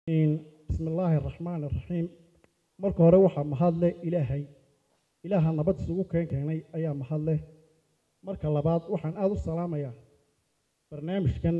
bismi illaahi araxmaan iraxiim marka hore waxaa mahadle ilaahay ilaaha nabad isugu keen keenay ayaa mahadleh marka labaad waxaan aada u salaamayaa barnaamijkan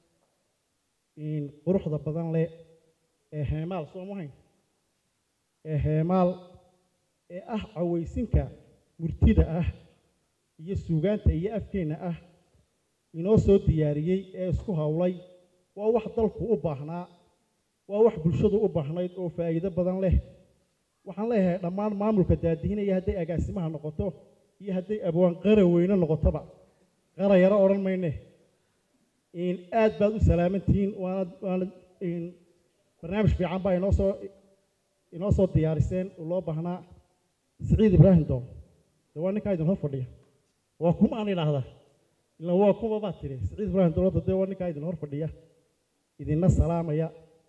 quruxda badan leh ee heemaal soo mahayn ee heemaal ee ah cawaysinka murtida ah iyo suugaanta iyo afkeenna ah inoo soo diyaariyey ee isku howlay waa wax dalku u baahnaa waa wax bulshadu u baahnayd oo faa'iido badan leh waxaan leeyahay dhammaan maamulka daadihinaya hadday agaasimaha noqoto iyo hadday abwaan qara weyne noqotoba qara yaro odhan mayne aad baad u salaamantihiin waana waana barnaamij fiican baa inoo soo inoo soo diyaariseen oo loo baahnaa siciid ibraahim doon de waa ninkaa idin hor fadhiya waa kuma aan idhaahdaa ila waa kuma baad tidhi siciid ibraahim dowladda dee waa ninkaa idin hor fadhiya idinna salaamaya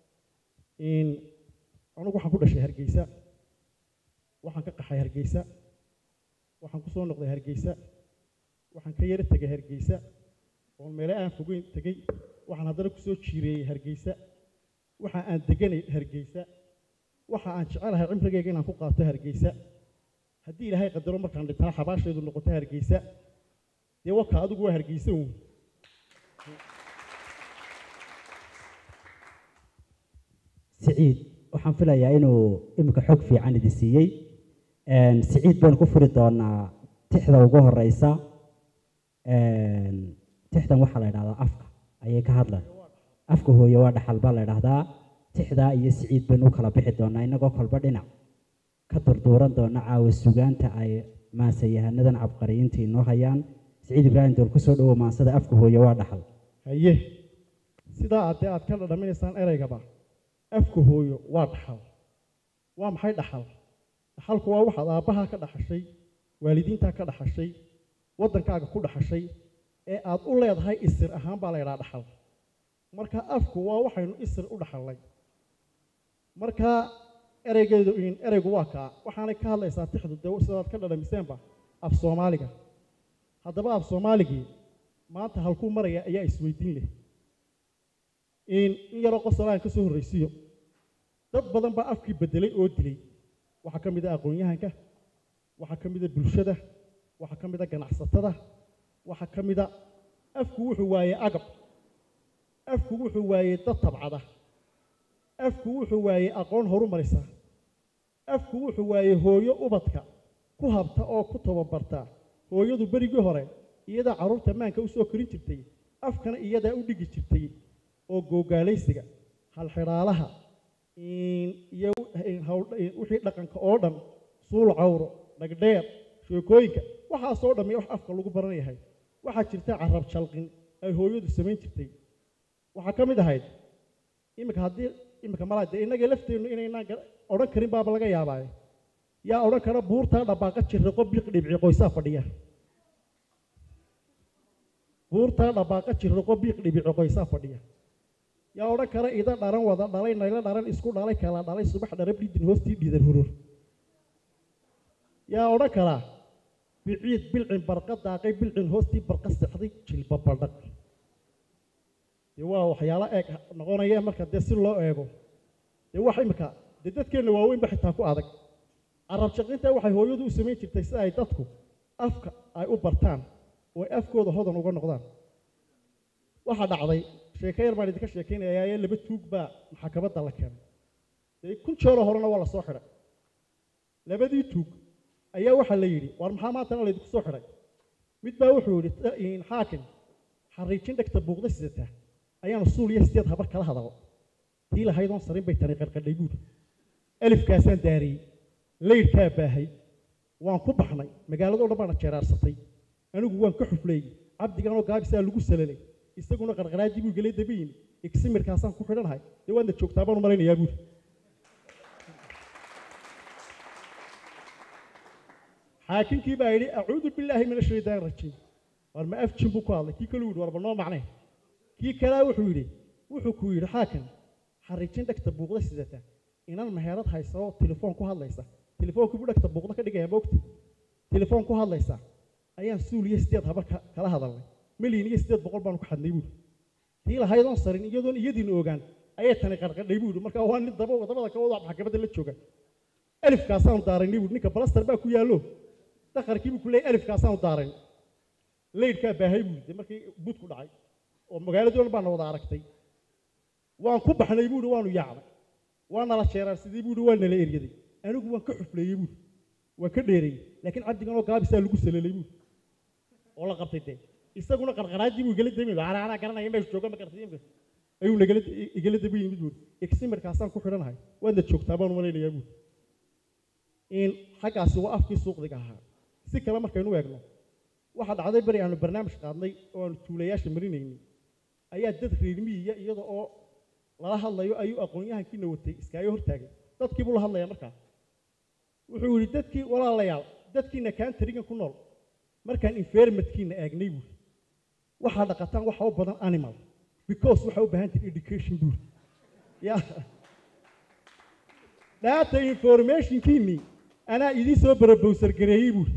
anugu waxaan ku dhashay hargeysa waxaan ka qaxay hargeysa waxaan ku soo noqday hargeysa waxaan ka yaro tegay hargeysa oon meele aan fogeyn tegey waxaan haddana kusoo jiireeyey hargeysa waxa aan deganay hargeysa waxa aan jecelahay cimrigayga inaan ku qaato hargeysa haddii ilaahay qadaro markaan dhintana xabaashaydu noqoto hargeysa dee waka adigu waa hargeysa uun siciid waxaan filayaa inuu iminka xog fiican idin siiyey siciid baynu ku furi doonaa tixda ugu horeysa tixdan waxaa la idhahdaa afka ayay ka hadlaan afka hooye waa dhaxal baa la idhahdaa tixdaa iyo siciid baynu u kala bixi doonaa inagoo kolba dhinac ka durduuran doona caawa sugaanta ay maasayahanadan cabqariyiinta inoo hayaan siciid ibraahim dool kusoo dhowo maansada afka hooye waa dhaxal haye sidaa addee aad ka dhadhaminaysaan ereygaba afka hooyo waa dhaxal waa maxay dhaxal dhaxalku waa waxaad aabbahaa ka dhaxashay waalidiintaa ka dhaxashay waddankaaga ku dhaxashay ee aad u leedahay isir ahaan baa la ydhaha dhaxal marka afku waa waxaynu isir u dhaxalnay marka ereygeedu ereygu waa kaa waxaanay ka hadlaysaa tixdu dee sidaad ka dhadhamiseenba af soomaaliga haddaba af soomaaligii maanta halkuu maraya ayaa isweydiin leh in yaroo qosolaan ka soo horraysiyo dad badan baa afkii beddelay oo dilay waxaa ka mid a aqoon-yahanka waxaa ka mid a bulshada waxaa ka mid a ganacsatada waxaa ka mid a afku wuxuu waayey agab afku wuxuu waayey dad tabcada afku wuxuu waayey aqoon horu marisa afku wuxuu waayey hooyo ubadka ku habta oo ku tababarta hooyadu berigii hore iyadaa carruurta maanka u soo korin jirtay afkana iyadaa u dhigi jirtay oo googaalaysiga halxidhaalaha iyo wixii dhaqanka oo dhan suul cawro dhagdheer sheekooyinka waxaasoo dhammi wax afka lagu baran yahay waxaa jirta carab jalqin ay hooyadu samayn jirtay waxaa ka mid ahayd iminka haddii iminka malaa dee innagii lafteennu inaynaan odhan karin baaba laga yaabaaye yaa odhan kara buurtaa dhabaaqa jirriqo biiq dhibci qoysaa fadhiya buurtaa dhabaaqa jirriqo biiq dhibici qoysaa fadhiya yaa odhan kara ida dharan wada dhalay naylo dharan isku dhalay kala dhalay subax dharab dhidin hoostii dhiidan hurur yaa odhan karaa biciid bilcin barqa daaqay bilcin hoostii barqa sexday jilba badhaq dee waa waxyaalo eeg noqonaya marka dee si loo eego dee wax imika dee dadkeenna waaweynba xitaa ku adag carab shaqinta waxay hooyadu u samayn jirtay si ay dadku afka ay u bartaan oo ay afkooda hodan uga noqdaan waxaa dhacday sheeko yar baan idinka sheekaynayaa ee laba tuug baa maxkamadda la keenay dee kun jeeroo horena waa la soo xidhay labadii tuug ayaa waxaa la yidhi war maxaa maantana laydinku soo xidhay mid baa wuxuu yidhi xaakim xariijin dhegta buuqda sidataa ayaanu suul iyo sideed habar kala hadal tii lahaydoon sarin bay tani qarqadhay buuri alifkaasaan daariyey laydhkaa baahay waan ku baxnay magaaladoo dhan baana jeeraarsatay anigu waan ka xufleeyey cabdiganoo gaabisaa lagu salalay isaguna qarqaraadii buu gelay daba yimi igsimirkaasaan ku xidhanahay dee waadna joogtaa baan u malaynayaa buuri xaakinkii baa yidhi acuudu billaahi min ashaytaan rajiim war ma afjin buu ku hadlay kii kaluu yidhi warba noo macnay kii kalaa wuxuu yidhi wuxuu ku yidhi xaakim xariijin dhegta buuqda sidata inan meherad haysa oo telefoon ku hadlaysa telefoonku buu dhegta buuqda ka dhigaya moogta telefoon ku hadlaysa ayaan suul iyo sideed habar kala hadalnay milyan iyo sideed boqol baanu ku xadnay buuri tii lahaydoon sarin iyadoon iyadiina ogaan ayay tani qarqadhay buu yidhi marka waa nin daba dabada ka wada maxkamadda la jooga alifkaasaanu daaraynay buu ninka balastar baa ku yaallo dakharkii buu ku leeyay alifkaasaanu daarayn leydhkaa baahay buu yidhi markii budku dhacay oo magaaladii dhan baana wada aragtay waan ku baxnay buu yidhi waanu yaacnay waa nala jeeraarsidii buu yidhi waa nala eryaday anigu waan ka xufleeyey buu yidhi waan ka dheereeyey laakiin cabdigan oo gaabisaa lagu salelay buu yidhi oo la qabtay dee isaguna qarqaraadii buu igala dami ana anaa garanaya meesha jooga ma gartay imka ayuu nagala igala daba yimid buuri eximerkaasaan ku xidhanahay waadna joogtaa baan umalaynayaa buuri in xaggaasi waa afkii suuqdiga ahaa si kale markaynu eegno waxaa dhacday beri aanu barnaamij qaadnay oo aanu tuulayaasha marinaynay ayaa dad reermiyiya iyada oo lala hadlayo ayuu aqoon-yahankiina watay iskaaga hortaagay dadkii buu la hadlayaa markaa wuxuu yidhi dadkii walaalayaal dadkiina kaantarigan ku nool markaan environmentkiina eegnay buuri waxaa dhaqataan waxa u badan animal because waxaa u baahan tahay education buuri ya data informationkiinii anaa idiin soo barabowsar gareeyey buuri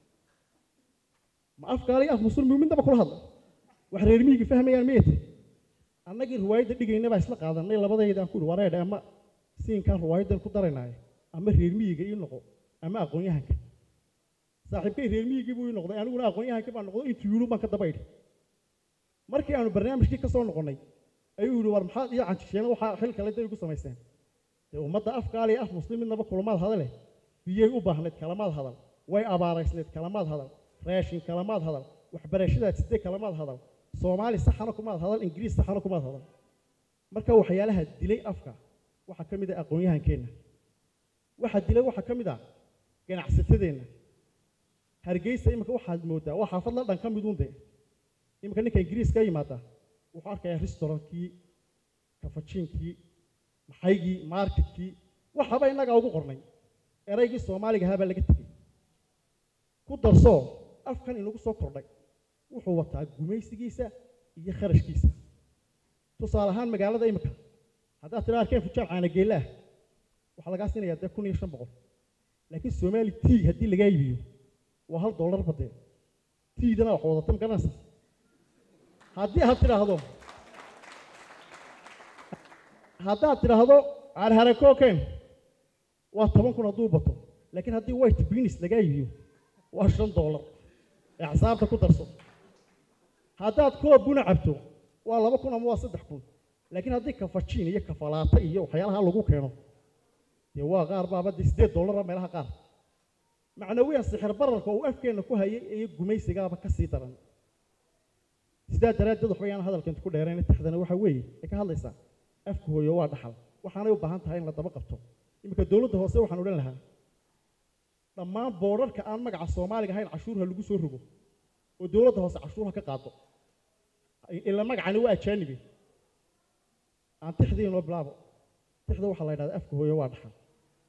ma afkaaliy af muslimi midnaba kula hadla wax reer miyiga fahmayaan miyate annagii riwaayadda dhigayna baa isla qaadanay labadaydaan ku ihi wareedhe ama siinkaan riwaayaddan ku daraynaayo ama reer miyiga ii noqo ama aqoon-yahanka saaxiibkay reer miyigii buu ii noqday aniguna aqoon-yahankii baan noqday intuu yidhi baan ka daba idhi markii aanu barnaamijkii ka soo noqonnay ayuu yidhi war maxaad iyo canjisheena waxaa xil kale day igu samayseen dee ummadda afkaali af muslim midnaba kulamaad hadale biyay u baahnayd kalamaad hadal way abaaraysnayd kalamaad hadal raashin kalamaad hadal waxbarashadaad sidee kalamaad hadal soomaali saxana kumaad hadal ingiriis saxana kumaad hadal marka waxyaalaha dilay afka waxaa ka mid ah aqoon-yahankeenna waxaa dilay waxaa ka mid ah ganacsatadeenna hargeysa imika waxaad moodaa waa xaafad la dhan ka miduun dee imika ninka ingiriis ka yimaada wuxuu arkayaa restaurantkii kafajiinkii maxaygii marketkii waxaba innagaa ugu qornay eraygii soomaaliga ahaa baa laga tegey ku darsoo afkan inagu soo kordhay wuxuu wataa gumaysigiisa iyo kharashkiisa tusaale ahaan magaalada imika haddaad tidhaa arkeen fujaal caanageelaah waxaa lagaa siinayaa dee kun iyo shan boqol laakiin soomaali t haddii lagaa iibiyo waa hal dollar badee tiidana wax wadata ma garanaysa haddii aad tidhaahdo haddaad tidhaahdo carharakooken waa toban kun hadduu bato laakiin haddii white beans lagaa iibiyo waa shan dollar ee xisaabta ku darso haddaad koob buna cabto waa laba kun ama waa saddex kun laakiin haddii kafajiin iyo kafalaata iyo waxyaalaha lagu keeno dee waa qaar baaba dee siddeed dollara meelaha qaar macnawiyan sixir bararka uu afkeenna ku hayay iyo gumaysigaaba ka sii daran sidaa daraaddeed waxba yaan hadalka inta ku dheerayna taxdana waxaa weeye ay ka hadlaysaa afka hooyo waa dhaxal waxaanay u baahan tahay in la daba qabto iminka dowladda hoose waxaan odhan lahaa dhammaan boodharka aan magaca soomaaliga ahayn cashuurha lagu soo rogo oo dowladda hoose cashuurha ka qaado ila magacani waa ajaanibe aan tixdii inoo bilaabo tixda waxaa la yidhahdaa afka hooyo waa dhaxal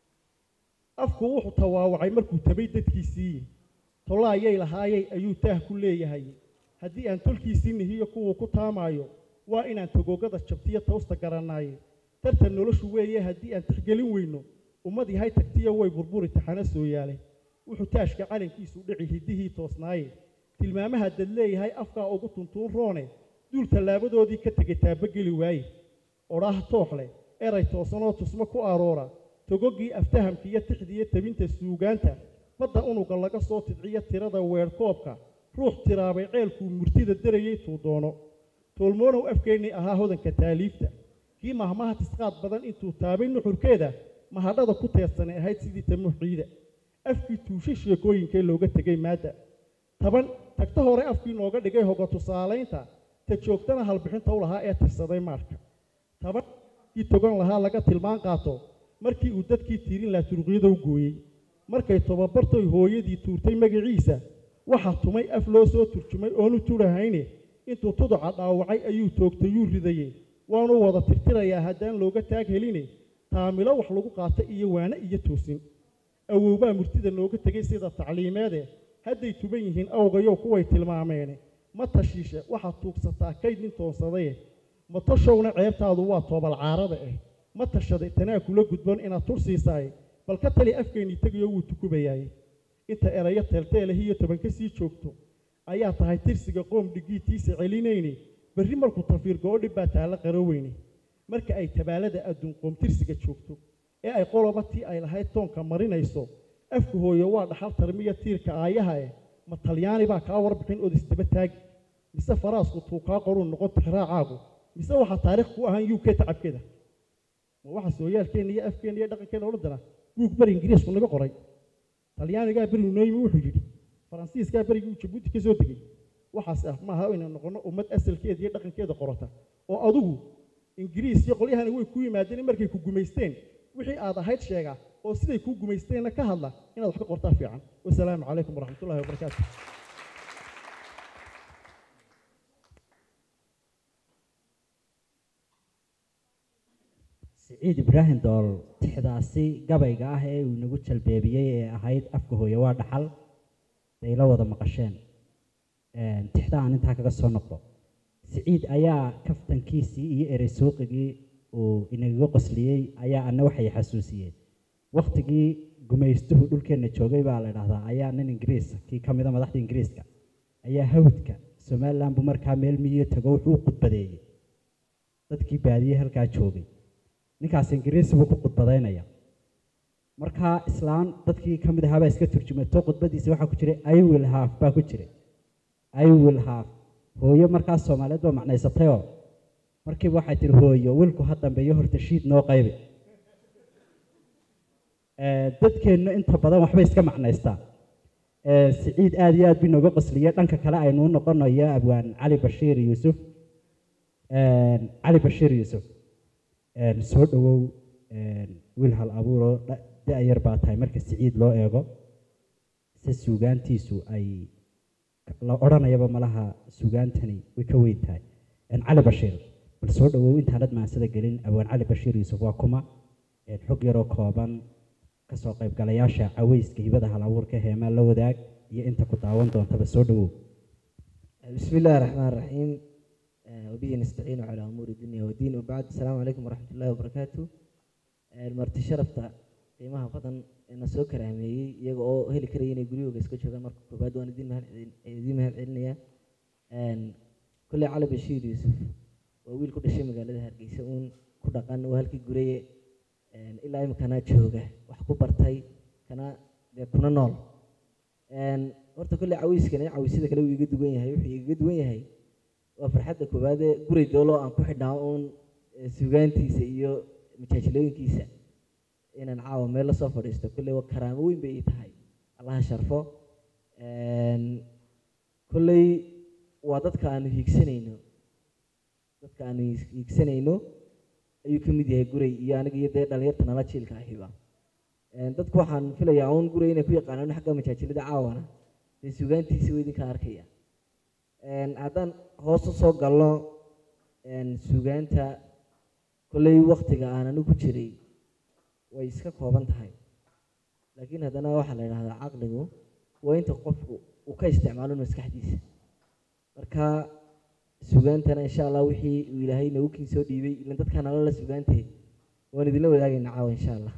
afku wuxuu tawaawacay markuu tabay dadkiisii tolaayay lahaayay ayuu taah ku leeyahay haddii aan tolkiisii nihiyo kuwuu ku taamaayo waa inaan tagoogada jabtiyo tawsta garannaaye tartan noloshu weeye haddii aan tixgelin weyno ummad yahay tagtiyo way burburi taxana soo yaale wuxuu taashka calankiisu dhici hiddihii toosnaaye tilmaamaha dad leeyahay afkaa ugu tuntuun roone duul tallaabadoodii ka tegay taabageli waaye odhaah toox leh eray toosanoo tusmo ku aroora togoggii aftahamka iyo tixdiiyo tabinta suugaanta badda unuga laga soo tidciyo tirada weerhkoobka ruux tiraabay ceelkuu murtida darayay tuu doono toolmoonow afkeennii ahaa hodanka taaliifta kii mahmaha tisqaad badan intuu taabay nuxurkeeda mahadhada ku teersanay ahayd sidii tamuuxiida afkii tuushay sheekooyinkee looga tegay maadda taban tagta hore afkii nooga dhigay hoga tusaalaynta ta joogtana halbixinta u lahaa ee tirsaday maarka taban kii togan lahaa laga tilmaan qaato markii uu dadkii tiirin lahaa turuqyada u gooyey markay tobabartoy hooyadii tuurtay magaciisa waxaa tumay af loo soo turjumay oonu turahayne intuu tuduca dhaawacay ayuu toogtayuu ridaye waanu wada tirtirayaa haddaan looga taag heline taamilo wax lagu qaata iyo waane iyo toosin awowbaa murtida nooga tegay sida tacliimeede hadday tuban yihiin awgayow kuway tilmaameene ma tashiishe waxaad tuugsataa kayd nin toonsadaye ma tashowna ceebtaadu waa toobal caarada ah ma tashaday tanaa kula gudban inaad tur siisaaye bal ka tali afkeennii tegayo wuu tukubayaaye inta erayo teelteelahiyo toban ka sii joogto ayaa tahay tirsiga qoom dhigiitiisa celinayne berri markuu tafiir goodhi baa taalla qaroweyne marka ay tabaalada adduun qoomtirsiga joogto ee ay qoloba tii ay lahayd toonka marinayso afka hooyo waa dhaxal tarmiya tiirka aayaha eh ma talyaani baa kaa warbixin ood isdaba taagi mise faraasku tuu kaa qoruu noqon tixraacaagu mise waxaa taariikh ku ahaan u k tacabkeeda ma waxa sooyaalkeenna iyo afkeenna iyo dhaqankeena odhan dara buug beri ingiriisku naga qoray talyaanigaa beri nooyimi wuxuu yidhi faransiiskaa berigii uu jabuuti ka soo degay waxaas ah maaha inay noqono ummad asalkeeda iyo dhaqankeeda qorata oo adugu ingiriis iyo qolyahani way ku yimaadeen markay ku gumaysteen wixii aad ahayd sheega oo siday kuu gumaysteenna ka hadla inaad wax ka qortaa fiican wasalaamu calaykum waraxmatullahi wabarakaatu siciid ibraahim dool tixdaasi gabayga ah ee uu inagu jalbeebiyey ee ahayd afka hooye waa dhaxal bay la wada maqasheen tixda aan intaa kaga soo noqdo siciid ayaa kaftankiisii iyo erey suuqigii uu inagaga qosliyey ayaa ana waxay xasuusiyeen waktigii gumaystuhu dhulkeenna joogay baa la dhahdaa ayaa nin ingiriis kii ka mida madaxda ingiriiska ayaa hawdka somaliland buu markaa meel miyiyo tago wuxuu u khudbadeeyey dadkii baadiye halkaa joogay ninkaas ingiriisi buu ku khudbadaynaya markaa islaan dadkii ka mid ahaa baa iska turjumato khudbadiisa waxaa ku jiray i will have baa ku jiray i will have hooyo markaas soomaaliyeed baa macnaysatayoo markiiba waxay tihi hooyo wilku ha dambeeyo horta shiid noo qaybi dadkeennu inta badan waxbay iska macnaystaa siciid aada iyo aad bii nooga qosliyey dhanka kale aynuu noqonayo abwaan cali bashiir yuusuf cali bashiir yuusuf soo dhowow wiil hal abuuroo da-yar baa tahay marka siciid loo eego se suugaantiisu ay la odhanayaba malaha suugaantani way ka weyn tahay cali bashiir bal soo dhowow intaanad maansada gelin abwaan cali bashiir yuusuf waa kuma xog yaroo kooban kasoo qaybgalayaasha caweyska hibada hal abuurka heemaa la wadaag iyo inta ku daawan doontaba soo dhowow بسم الله الرحمن الرحيم آه، وبه نستعين على أمور الدنيا والدين وبعد السلام عليكم ورحمة الله وبركاته آه، marti sharafta qiimaha badan ee na soo karaameeyey iyaga oo heli karaya inay guryahooga iska joogaan marka koobaad waan idin mahad idin mahad celinaya kolley cali bashiir yuusuf waa wiil ku dhashay magaalada hargeysa uun ku dhaqan waa halkii guraye ilaa imikana jooga wax ku bartay kana dee kuna nool horta kolley cawiskani cawisyada kale wuu iga duwan yahay wuxuu igaga duwan yahay waa farxadda koowaad ee guray doolo aan ku xidhnaa uun sugaantiisa iyo majaajilooyinkiisa inaan caawa meel lasoo fadhiisto kolley waa karaamo weyn bay ii tahay allaha sharfo kolley waa dadka aanu hiigsanayno dadka aanu hiigsanayno ayuu ka mid yahay guray iyo aniga iyo dee dhalinyarta nala jiilka ahiba dadku waxaan filayaa uun guray inay ku yaqaanaan xagga majaajilada caawana dee sugaantiisa waa idinka arkaya haddaan hoos u soo galno sugaanta kolley waktiga aan anigu jiray way iska kooban tahay laakiin haddana waxaa la yidhahdaa caqligu waa inta qofku uu ka isticmaalo maskaxdiisa marka sugaantana insha allah wixii uu ilaahay nagu kiin soo dhiibay ilan dadkaan alala sugaantee waan idinla wadaagayna caawa insha allah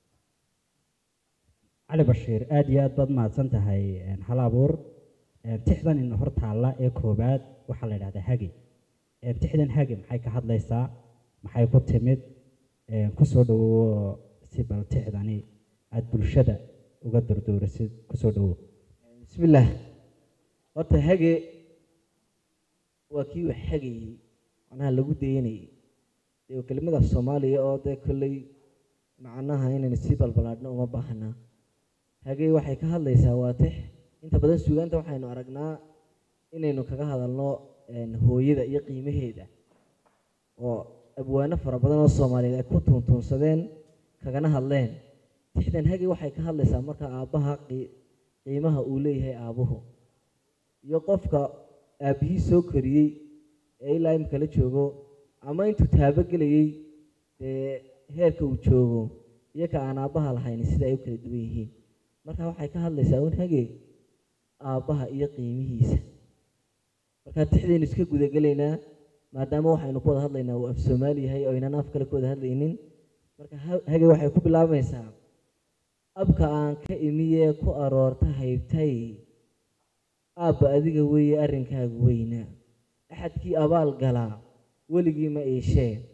cali bashiir aada iyo aad baad mahadsan tahay hal abuur tixdan ina hor taalla ee koobaad waxaa la yidhahdaa hagi tixdan hagi maxay ka hadlaysaa maxay ku timid kusoo dhawowo si bal tixdani aada bulshada uga durduurisid kusoo dhawow bismillaah horta hage waa kii wax hagayey macnaha lagu dayanayey dee kelimada soomaaliya oo dee kolley macnaha inaynu sii balbalaadhno uma baahnaa hagee waxay ka hadlaysaa waa tix inta badan suugaanta waxaynu aragnaa inaynu kaga hadalno hooyada iyo qiimaheeda oo abwaano fara badan oo soomaaliyeed ay ku tuuntuunsadeen kagana hadleen tixdan hage waxay ka hadlaysaa marka aabbaha qiimaha uu leeyahay aabuhu iyo qofka aabbihii soo koriyey ee ilaa imika la joogo ama intuu taabogelayey dee heerka uu joogo iyo ka aan aabbaha lahayn sida ay u kala duwan yihiin marka waxay ka hadlaysaa un hage aabbaha iyo qiimihiisa marka tixdaynu iska gudagelaynaa maadaama waxaynu ku wada hadlaynaa uu af soomaali yahay oo aynan af kale ku wada hadlaynin marka hage waxay ku bilaabaysaa abka aan ka imiyee ku aroorta haybtay aabba adiga weeye arrinkaagu weynaa axadkii abaal galaa weligii ma iishee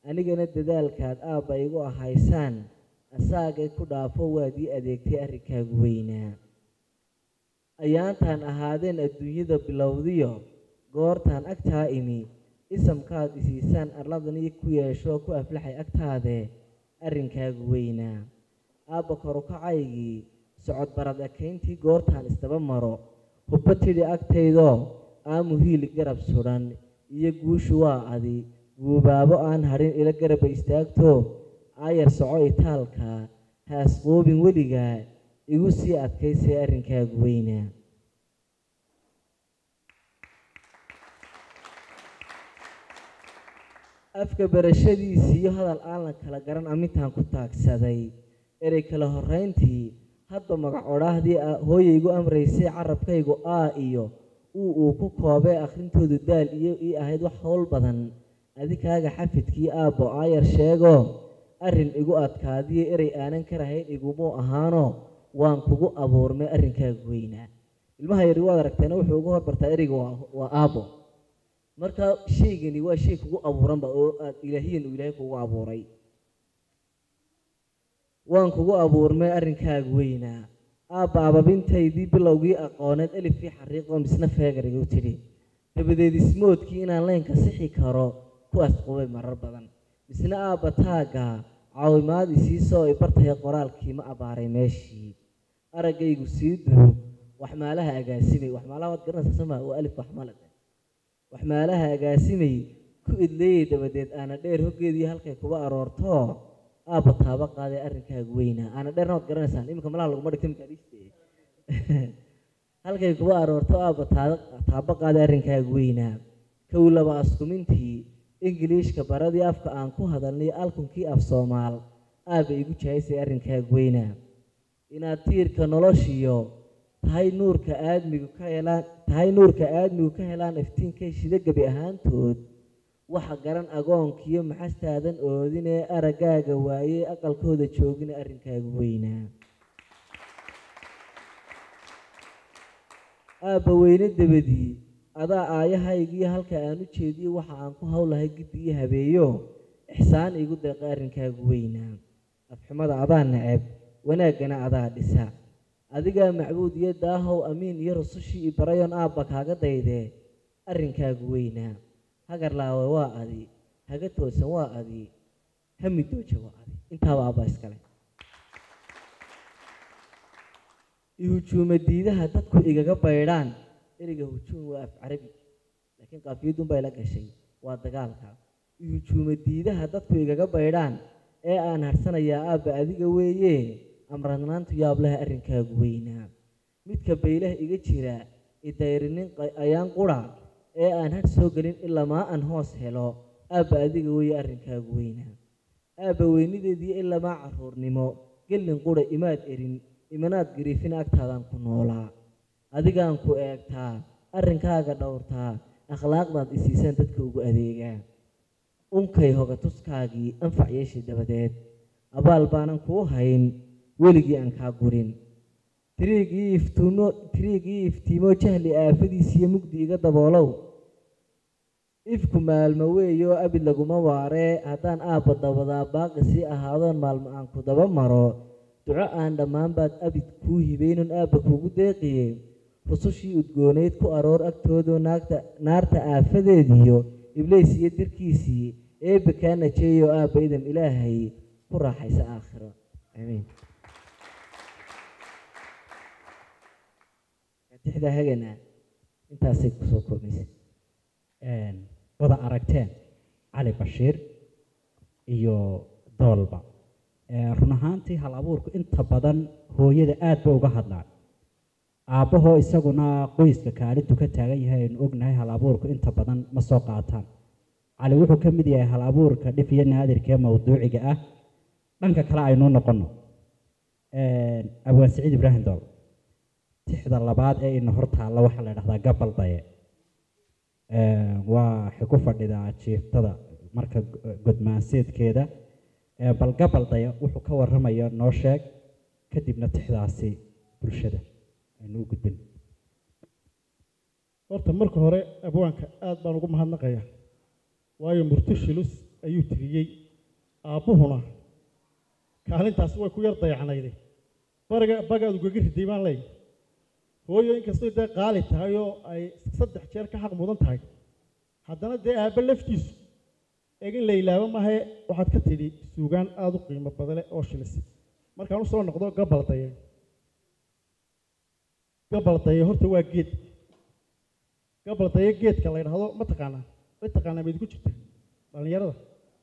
anigana dadaalkaad aabba igu ahaysaan asaagay ku dhaafo waad ii adeegtay arrinkaagu weynaa ayaantaan ahaadeen adduunyada bilowdiyo goortaan agtaa imi isamkaad isiisaan arladanii ku yeesho ku aflaxay agtaadee arrinkaagu weynaa aabba korukacaygii socod barad ekayntii goortaan isdaba maro hubba tidhi agtaydoo aamu hiili garab sudhan iyo guushu waa adi guubaabo aan hadhin ila garaba istaagto aayar soco itaalka haasquubin weligaa igu sii adkaysay arrinkaagu weynaa afka barashadiisii iyo hadal aan la kala garan amintaan ku taagsaday erey kala horrayntii hadba magac odhaahdii hooyaygu amraysay carabkaygu aa iyo uu uu ku koobee akhrintoodu daal iyo ii ahayd wax howl badan adikaaga xafidkii aabbo aayar sheego arrin igu adkaadiyo erey aanan ka rahayn igumuu ahaano waan kugu abuurmay arrinkaagu weynaa ilmaha yari waad aragteena wuxuu ugu horbartaa ereyga waa waa aabbo marka shaygani waa shay kugu abuuranba oo aad ilaahiyan uu ilaahay kugu abuuray waan kugu abuurmay arrinkaaga weynaa aabba ababintaydii bilowgii aqooneed elifii xariiqoo misna feegariga u tidhi dabadeed ismoodkii inaan laynka sixi karo ku asqubay marar badan misna aabba taagga caawimaad isiisoo i bartaya qoraalkii ma abbaaray meeshii araggaygu sii duub waxmaalaha agaasimay waxmaalaha waad garanaysaa soma waa alif waxmalad waxmaalaha agaasimay ku idleeyay dabadeed aana dheer hoggeedii halkay kuba aroorto aabba taaba qaaday arrinkaaga weynaa aana dheerna waad garanaysaan iminka malaha laguma dhigta minkaa dhiste halkay kuba aroorto aabba taaba qaaday arrinkaaga weynaa kow laba askumintii ingiliishka baradii afka aan ku hadalnay alkunkii af soomaal aabba igu jahaysay arrinkaaga weynaa inaad tiirka noloshiyo tahay nuurka aadmigu ka helaan tahay nuurka aadmigu ka helaan iftiinkay shida gebi ahaantood waxa garan agoonkiyo maxastaadan oodinee araggaaga waayey aqalkooda joogina arrinkaaga weynaa aabba weyne dabadii adaa aayahaygiiyo halka aan u jeediyo waxa aan ku howlahay giddi iyo habeeyo ixsaan igu deeqa arrinkaagu weynaa afxumada adaa neceb wanaaggana adaa dhisa adigaa macbuud iyo daahow amiin iyo rusushii i barayoon aabba kaaga daydee arrinkaagu weynaa hagar laawe waa adi haga toosan waa adi hami dooja waa adi intaaba aabbaa iskale ihujuuma diidaha dadku igaga baydhaan ereyga hujuum waa af carabi laakiin qaafiyadun bay la gashay waa dagaalka ihujuuma diidaha dadku igaga baydhaan ee aan harsanayaa aabba adiga weeye amradnaantu yaablaha arrinkaagu weynaa midka baylaha iga jira idayrinin ayaan qura ee aan hadh soo gelin ilamaa aan hoos helo aabba adiga weeye arrinkaagu weynaa aabba weynideediyo ilamaa carruurnimo gelin qura imaad erin imanaad gariifin agtaadaan ku noolaa adigaan ku eegtaa arrinkaaga dhowrtaa akhlaaqdaad isiisaan dadka ugu adeegaa unkay hoga tuskaagii anfac yeeshay dabadeed abaal baanan kuu hayn weligii aan kaa gurin tiriigii iftuumo tiriigii iftiimo jahli aafadiisiyo mugdi iga daboolow ifku maalmo weeyoo abid laguma waaree haddaan aabba dabadaa baaqi sii ahaadoon maalmo aan ku daba maro duco aan dhammaan baad abid kuu hibaynon aabba kuugu deeqiye rusushii udgoonayd ku aroor agtoodoo naagta naarta aafadeediyo ibliis iyo dirkiisii eebbe kaa najeeyo aabba idam ilaahay ku raaxaysa aakhiro aamiin tixda hagana intaasay kusoo koobaysay wada aragteen cali bashiir iyo doolba run ahaantii hal abuurku inta badan hooyada aad ba uga hadlaan aabbahoo isaguna qoyska kaalintu ka taagan yahay aynu ognahay hal abuurku inta badan ma soo qaataan cali wuxuu ka mid yahay hal abuurka dhif iyo naadirka ee mawduuciga ah dhanka kale aynu noqono abwaan siciid ibraahim dool tixda labaad ee ina hor taalla waxaa la dhahdaa gabal daye waa waxay ku fadhidaa jiiftada marka godmaanseedkeeda bal gabal daya wuxuu ka warramaya noo sheeg kadibna tixdaasi bulshada aynu u gudbin horta marka hore abwaanka aad baan ugu mahadnaqayaa waayo murti shilus ayuu tiriyey aabbuhuna kaalintaasi way ku yar dayacnayday bariga bagaad ugaga riday baan leeyahy hooyo inkastoo dee qaali tahay oo ay saddex jeer ka xaq mudan tahay haddana dee aabbe laftiisu eeg in la ilaabo maahae waxaad ka tidhi suugaan aada u qiimo badale oo shilisay markaan usoo noqdo gabaldaye gabaldaye horta waa geed gabaldaye geedka la yidhaahdo ma taqaanaa ma taqaanaa mayd ku jirta dhallinyarada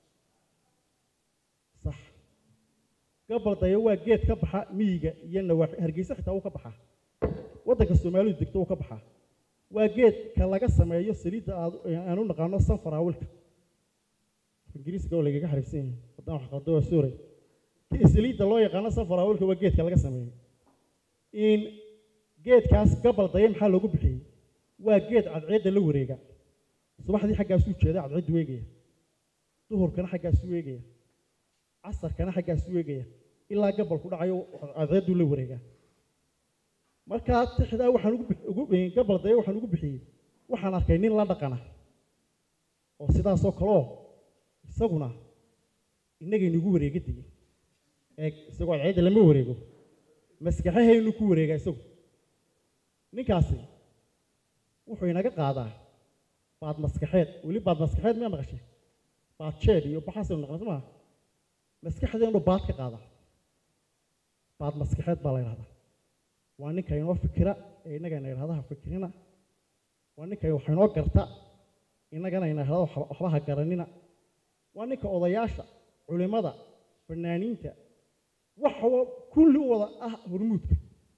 sax gabaldaye waa geed ka baxa miyiga iyo nawaaxi hargeysa xitaa wuu ka baxaa waddanka soomaalidu degto wuu ka baxaa waa geedka laga sameeyo saliidda aad aan u naqaano sanfaraawilka ingiriiska oo lagaga xariifsan yahay haddaan wax qaldo waa suuray saliidda loo yaqaano sanfaraawilka waa geedka laga sameeyo in geedkaas gabaldaya maxaa loogu bixiyey waa geed cadceedda la wareega subaxdii xaggaasuu jeeda cadceeddu weegaya duhurkana xaggaasuu weegaya casarkana xaggaasuu weegaya ilaa gabalku dhacayo cadceedduu la wareegaa markaa tixdaa waxaan ugu gabaldaya waxaan ugu bixiyey waxaan arkay nin la dhaqana oo sidaasoo kaleoo isaguna innagaynugu wareega digay eeg isagoo cadceedda lama wareego maskaxahaynu ku wareegaa isagu ninkaasi wuxuu inaga qaadaa baad maskaxeed weli baad maskaxeed miyaa maqashay baad jeed iyo baxaasaynu naqna somaa maskaxdeenu baad ka qaadaa baad maskaxeed baa la yidhahdaa waa ninka inoo fikira ee innagana idhahdaha fikirina waa ninka wax inoo garta innagana ina idhahda waxba ha garanina waa ninka odayaasha culimmada fanaaniinta waxa kulli u wada ah hormuudka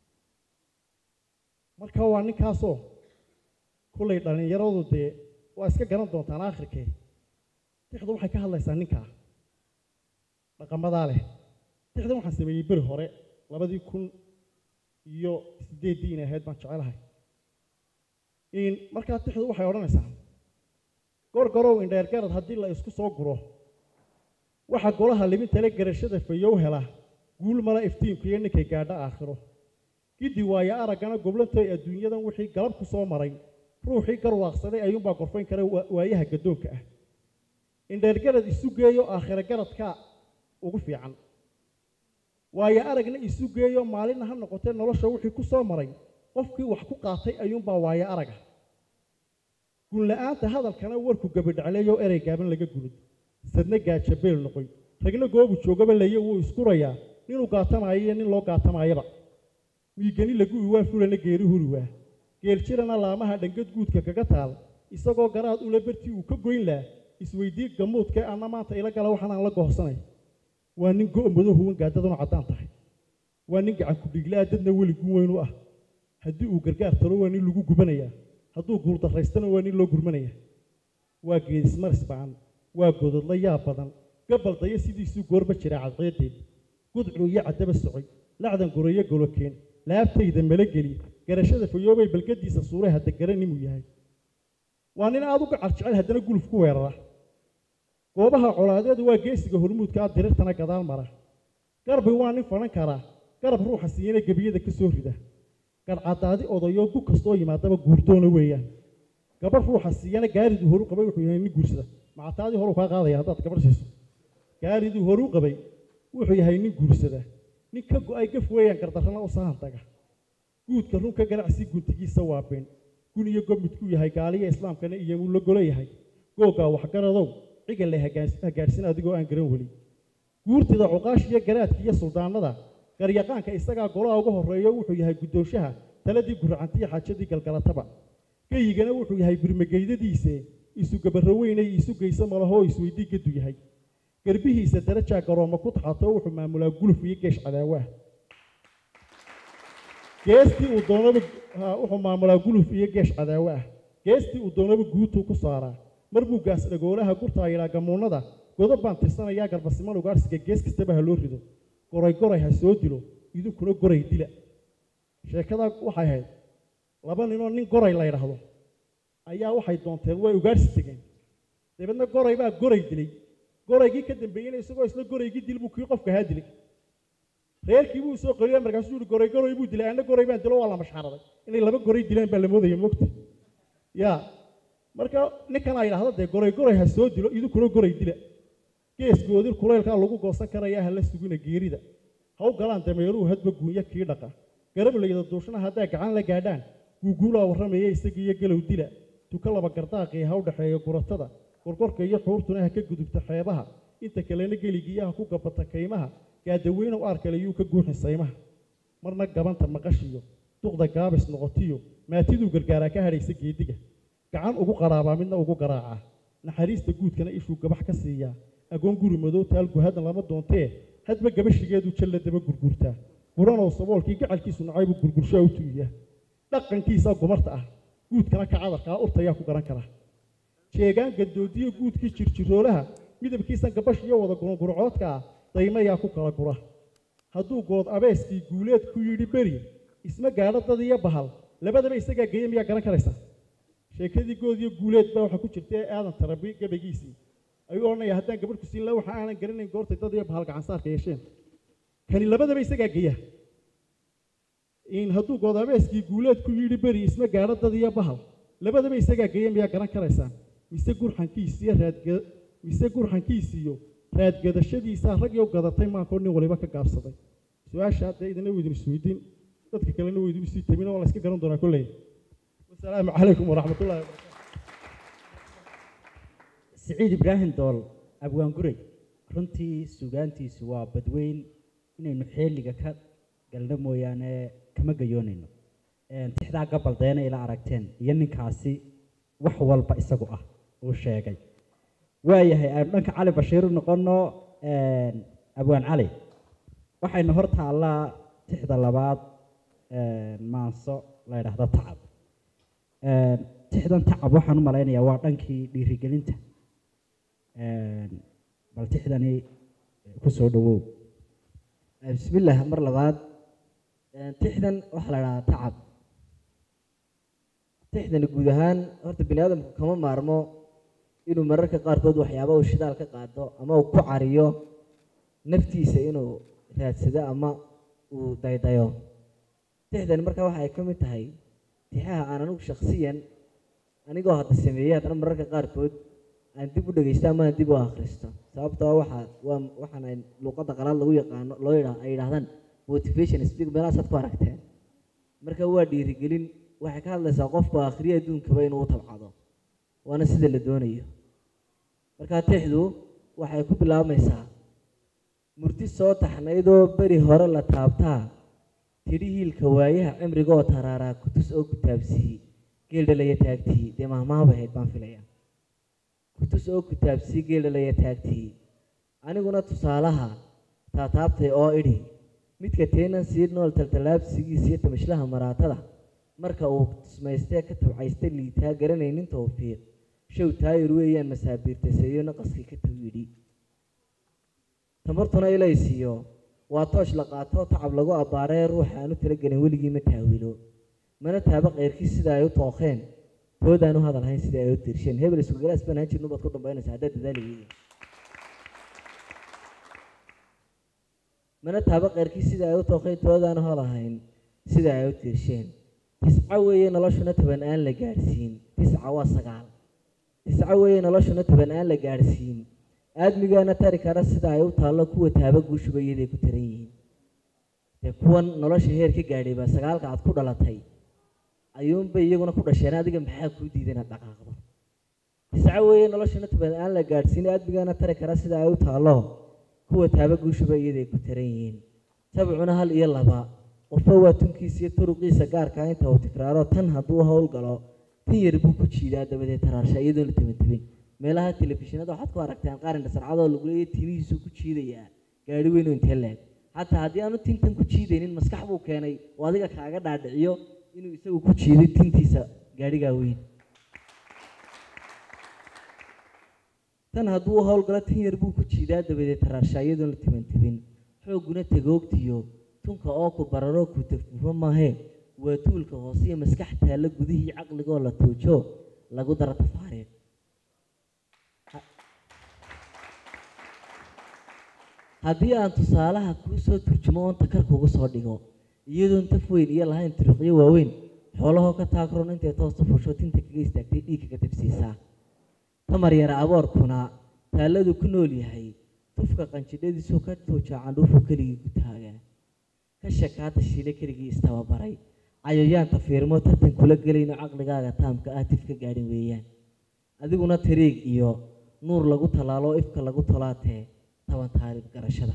marka waa ninkaasoo kullay dhallinyaradu dee waa iska garan doontaan aakhirkee tixdu waxay ka hadlaysaa ninkaa dhaqamadaa leh tixdan waxaan sameeyey beri hore labadii kun iyo siddeeddii inay ahayd baan jecelahay in markaa tixdu waxay odhanaysaa gorgorow indheergarad haddii la isku soo guro waxa golaha libintale garashada fayow hela guul mala iftiinku iyo ninkay gaadho aakhiro giddi waayo araggana goblantoy adduunyadan wixii galab ku soo maray ruuxii garwaaqsaday ayuunbaa gorfayn kara waayaha gaddoonka ah indheergarad isu geeyo aakhiro garadkaa ugu fiican waayo aragna isu geeyo maalinna ha noqotee nolosha wixii ku soo maray qofkii wax ku qaatay ayuunbaa waayo araga gunla-aanta hadalkana warku gabadhacleeyo erey gaaban laga gulud sadna gaaja beel noqoy ragna goobu joogaba leye wuu iskurayaa ninuu gaatamaayo iyo nin loo gaatamaayaba miigani laguwi waa fulana geeri huri waa geeljirana laamaha dhangad guudka kaga taal isagoo garaad ula bartii uu ka goyn laha isweydii gamuudkee anna maanta ila gala waxaanaan la gohsanay waa nin go-mado huwan gaadaduna caddaan tahay waa nin gacan ku-dhiglaa dadna weli gun weyn u ah haddii uu gargaar talo waa nin lagu gubanayaa hadduu guurdaraystana waa nin loo gurmanaya waa geedismaris bacan waa gododla yaa badan gabaldaya sidiisuu goorba jira cadceedeed gudcuu iyo caddaba socoy lacdan goreeyo golokeen laabtayda malageli garashada fayoobay balgadiisa suuray hadda garanimuu yahay waa nin aada u gacar jecel haddana guluf ku weerara goobaha colaadeedu waa geesiga hormuudkaa dirirtana gadaal mara garbi waa nin fadhan karaa garab ruuxa siiyana gebiyada ka soo rida garcadaadi odayo gu kastoo yimaadaba guurdoona weeyaan gabarh ruuxa siiyana gaariduu horu qabay wuxuu yahay nin guursada macataadii horuu kaa qaadaya haddaad gabarh siiso gaariduu horu qabay wuxuu yahay nin guursada nin ka go-ay gaf weeyaan gardarrana u sahan taga guudka runka ganacsi guntigiisa waa been gun iyo gob midkuu yahay gaaliya islaamkana iyomuu la golo yahay googaa waxgaradow cigal le hagaadhsin adigoo aan garan weli guurtida cuqaash iyo garaadka iyo suldaanada garyaqaanka isagaa golaha uga horreeyo wuxuu yahay guddoonshaha taladii guracantiyo xaajadii galgalataba geyigana wuxuu yahay birmageydadiise isu gabarro weynay isu geyso malahoo isweydii gadu yahay garbihiisa darajaa garooma ku taxato wuxuu maamulaa guluf iyo geesh cadaawaah geestii uu doonaba wuxuu maamulaa guluf iyo geesh cadaawo ah geestii uu doonaba guutuu ku saaraa mar buu gaas dhagoolaha gurtaa yidhaa gamuunnada godob baan tirsanayaa garbasiman ugaarsiga gees kastaba ha loo rido goray goray ha soo dilo idinkuna goray dila sheekadaa waxay ahayd laba ninoo nin goray la ydhaahdo ayaa waxay doonteen way ugaarsi tegeen dabeedna goray baa goray dilay goraygii ka dambeeyeyna isagoo isla goraygii dil buu kii qofka haa dilay reerkii buu soo qoriya markaasuu yihi goray goray buu dilay anna goray baan dilo waa la mashxaraday inay laba goray dilaan baa la moodaya moogta ya marka ninkan a yidhahda dee goray goray ha soo dilo idinkuna goray dila geesgoodin kulaylkaa lagu goosan karayaa ha la sugina geerida ha u galaan dameeruhu hadba guunya kii dhaqa garablayda duushna haddaa gacan la gaadhaan guuguulaa warramaya isagiiyo galow dila tuka laba gardaaqii ha u dhexeeya guratada gorgorka iyo xuurtuna ha ka gudubta xeebaha inta kalena geligiiyo ha ku gabata kaymaha gaadaweynow aarkale yuu ka guuxin saymaha marna gabanta maqashiyo duqda gaabis noqotiyo maatiduu gargaaraa ka hadhaysa geediga gacan ugu qaraabaa midna ugu garaacaa naxariista guudkana ishuu gabax ka siiyaa agoon guri madow taalgu haddan lama doontee hadba gabashigeedu jalla daba gurgurtaa buranow saboolkii gacalkiisu nacaybuu gurgurshaa u tuuyaa dhaqankiisaa gumarta ah guudkana ka cadarkaa urtayaa ku garan kara jeegaan gandoodiyo guudkii jirjiroolaha midabkiisan gabash iyo wada gurgurcoodka ah daymayaa ku kala gura hadduu good abeeskii guuleed ku yidhi beri isma gaadho dad iyo bahal labadaba isagaa geeya miyaa garan karaysaa sheekadii good iyo guuleed baa waxaa ku jirta ee aadan tarabi gabagiisii ayuu odhanaya haddaan gabadh ku siin laha waxa aanan garanayn goortay dad iyo bahal gacansaarka yeesheen kani labadaba isagaa geeya in hadduu good abeeskii guuleed ku yidhi beri isma gaadho dad iyo bahal labadaba isagaa geeya miyaa garan karaysaan mise gurxankiisiyo raadga mise gurxankiisiyo raadgadashadiisaa rag iyo gadatay maankoo nin waliba ka gaabsaday su-aasha hadda idina weydin isweydiin dadka kalena weydin isii tabin waa la iska garan doonaa kolley wasalaamu calaykum waraxmatullahi wabarakatu siciid ibraahim dool abwaan guray runtii sugaantiisu waa badweyn inaynu xeeliga ka galno mooyaane kama gayoonayno tixdaa gabaldeena ila aragteen iyo ninkaasi wax walba isagu ah uu sheegay waayahay aynu dhanka cali bashiir u noqono abwaan cali waxaynu hor taallaa tixda labaad maanso la ydhaahdo tacab tixdan tacab waxaan u malaynayaa waa dhankii dhiirigelinta bal tixdani ku soo dhawow bismillaah mar labaad tixdan waxaa la dhahaa tacab tixdani guud ahaan horta bini aadamku kama maarmo inuu mararka qaarkood waxyaaba uu shidaal ka qaado ama uu ku cariyo naftiisa inuu raadsado ama uu daydayo tixdani markaa waxa ay ka mid tahay tixaha aan anigu shaksiyan anigoo hadda sameeyey haddana mararka qaarkood aan dib u dhegeysto ama aan dib u akhristo sababtoo waxaa waa waxaan ay luuqadda qalaad lagu yaqaano loo yidha ay yidhahdaan motivation speak meelahaasaad ku aragteen marka waa dhiirigelin waxay ka hadlaysaa qofku akhriya adduunkaba inuu u tabcado waana sida la doonayo markaa tixdu waxay ku bilaabmaysaa murti soo taxnaydoo beri hore la taabtaa tidhi hiilka waayaha cimrigaoo taraaraa kutus oo kutaabsiiyey geeldhalaya taagtii dee mahmaaba ahayd baan filaya kutus oo kutaabsiiyey geeldhalaya taagtii aniguna tusaalaha taataabtay oo idhi midka teenan sii nool taltallaabsigiisa iyo tamashlaha maraatada marka uu tusmaystee ka tabcaystay liitaa garanaynin towfiiq show taayir weeyaan masaabiirtaseeyo naqaskii ka taw yidhi tamartuna ilaysiiyo waa toosh la qaatoo tacab lagu abbaaree ruuxa aanu talagelin weligii ma taawilo mana taaba keyrkii sida ay u tooqeen toodaan u hadal hayn sida ay u dirsheen hebel isugalaas baan haan jirnu baad ku dambaynaysa haddaad dadaali weydi mana taaba keyrkii sida ay u tooqeen toodaan u hadal hayn sida ay u dirsheen tisca weeye noloshuna toban aan la gaadhsiin tisca waa sagaal tisca weeye noloshuna toban aan la gaadhsiin aadmigaana tari kara sida ay u taallo kuwa taaba guushuba iyaday ku taran yihiin dee kuwan nolosha heer ka gaadhay baa sagaalka aad ku dhalatay ayuunbay iyaguna ku dhasheen adiga maxaa kuu diiday inaad dhaqaaqdo tisca weeye noloshuna toban aan la gaadhsiin aadmigaana tari kara sida ay u taallo kuwa taaba guushuba iyaday ku taran yihiin sabcuna hal iyo laba qofba waa tunkiisa iyo turuqiisa gaarkaa inta uu tikraaro tan hadduu howlgalo tan yar buu ku jiidaa dabadeed taraarsha iyadoon la tabantabin meelaha telefishinada waxaad ku aragtaan qaarin dhasarcadoo lagu leeyahay timihiisuu ku jiidayaa gaadhi weyn oo intee leeg xataa haddii aanu tintan ku jiidaynin maskax buu keenay oo adiga kaaga dhaadhiciyo inuu isagu ku jiiday tintiisa gaadhigaa weyn tan hadduu u howlgalo tan yar buu ku jiidaa dabadeed taraarsha iyadoon la tabantabin xoogguna tagoogtiyo tunka oo ku bararoo ku tafufo maahee waa tuulka hoose iyo maskax taalla gudihii caqligoo la tuujo lagu daro tafaariiq haddii aan tusaalaha kuu soo turjumo oon takar kugu soo dhigo iyadoon taf weyn iyo lahayn turuqyo waaweyn xoolahoo ka taagron intay toosta fusho tinta kaga istaagtay dhiigka ka tabsiisaa tamar yara aboorkuna taalladu ku nool yahay tufka qanjidhadiisuu ka tuujaa candhuufuu keligii ku taagaa ka shakaata shiile keligii istababaray cayayaanta fiirmo tartan kula gelayno caqligaaga taamka ah tif ka gaadhin weeyaan adiguna tariig iyo nuur lagu tallaalo ifka lagu tolaatee taban taariikh garashada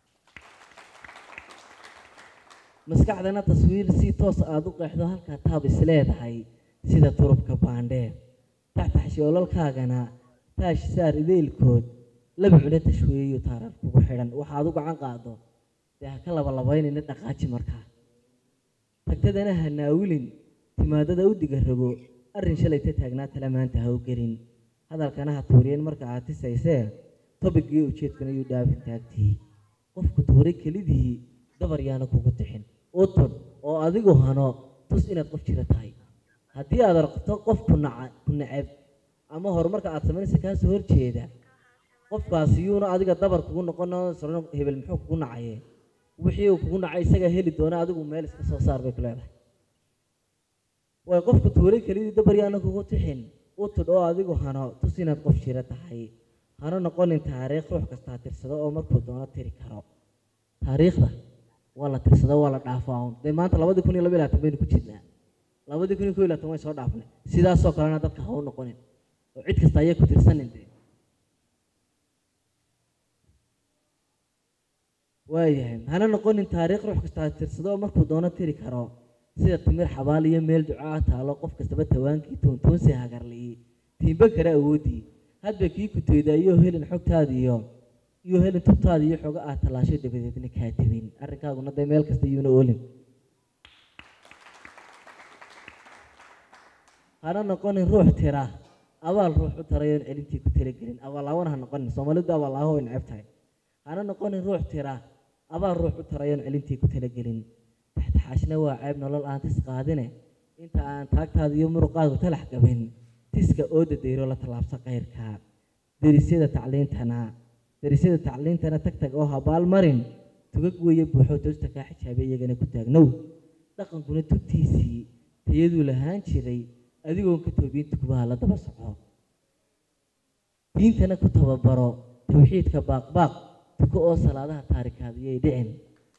maskaxdana taswiir si toos aada u qeexdo halkaa taab isleedahay sida turubka baandheer taxtaxshoolalkaagana taash saar ideylkood laba cune tashweeyo taarar kugu xidhan waxaad u gacan qaado dee ha ka labalabaynayna dhaqaaji markaa tagtadana ha naawilin timaadada u diga rago arrin shalayta taagnaa tala maanta ha u gelin hadalkana ha tuuriyeen marka aad tisaysee tobigii ujeedkana yuu dhaafin taagtii qofku tuuray kelidihii dabar yaana kugu tixin u tun oo adigu hano tus inaad qof jira tahay haddii aad aragto qof ku naca ku neceb ama horumarka aad samaynaysa kaasoo horjeeda qofkaasi yuuna adiga dabar kugu noqon sano hebel muxuu kugu nacaye wixii uu kugu nacay isagaa heli doona adigu meel iska soo saar bay ku leedahay way qofku tuuray kelidii dabar yaana kugu tixin u tudh oo adigu hano tus inaad qof jira tahay hano noqonin taariikh ruux kastaa tirsado oo markuu doono tiri karo taariikhda waa la tirsada waa la dhaafaa un dee maanta labadii kun iyo laba iyo labaatan baynu ku jirnaa labadii kun iyo kow iyo labaatan way soo dhaafnay sidaasoo kalena dadka ha u noqonin oo cid kasta ayay ku tirsanin dee waayahay hana noqonin taariikh ruux kastaa tirsado oo markuu doono tiri karo sida timir xabaal iyo meel ducaa taalo qof kastaba tawaankii tuuntuunsi hagarliyi tiimba kale awoodii hadba kii kuteyda iyo helin xogtaada iyo iyo helin tubtaada iyo xogo aad tallaasho dabadeedna kaa tebin arrinkaaguna dee meel kasta iyuuna oolin hana noqonin ruux tira abaal ruux u tarayoon celintii ku talagelin abaallaawana ha noqonin soomaalidu abaallaaho way neceb tahay hana noqonin ruux tira abaal ruux u tarayoon celintii ku talagelin taxtaxaashna waa ceeb nolol aan tis qaadine inta aan taagtaada iyo muruqaagu talax gabin tiska oo dadayro la tallaabsa kayrka derisyada tacliintana derisyada tacliintana tag tag oo habaal marin tugag weeye buuxoo toosta kaa xijaabay iyagana ku taagnow dhaqankuna tubtiisii tayaduu lahaan jiray adigoon ka toobiyin tukubaha la daba soco diintana ku tababaro tawxiidka baaqbaaq tuko oo salaadaha taarikaadiyay dhicin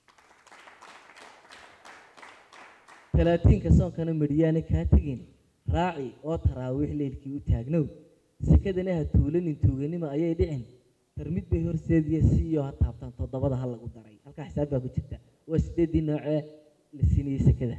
talaatiinka soonkana midhiyaana kaa tegin raaci oo taraawiix leylkii u taagnow sekadana ha tuulanin tuuganima ayay dhicin tarmid bay horseediya siiyo ha taabtaan toddobada ha lagu daray halkaa xisaab baa ku jirta waa sideeddii noocee la siinayey sekada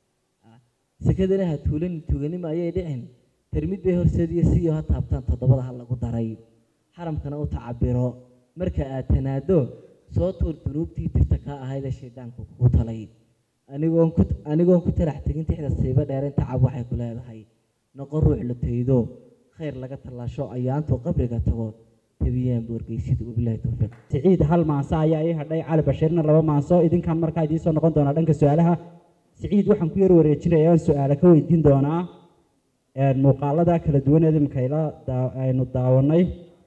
sekadana ha tuulanin tuuganima ayay dhicin tarmid bay horseediya siiyo ha taabtaan toddobada ha lagu daray xaramkana u tacabiro marka aad tanaado soo tuur dunuubtii tirta kaa ahaydee shaydaanku kugu talay anigoon ku anigoon ku talax tegin tixda siiba dheerayn tacab waxay ku leedahay noqon ruux la taydo khayr laga tallaasho ayaantuu qabriga tago tabiyaan boorgeysid wabilaahi towfiiq siciid hal maanso ayaa ii hadhay cali bashiirna laba maanso idinkan markaa idiin soo noqon doonaa dhanka su-aalaha siciid waxaan ku yar wareejinaya aan su-aale ka weydiin doonaa muuqaalada kala duwaneed imikayla aynu daawanay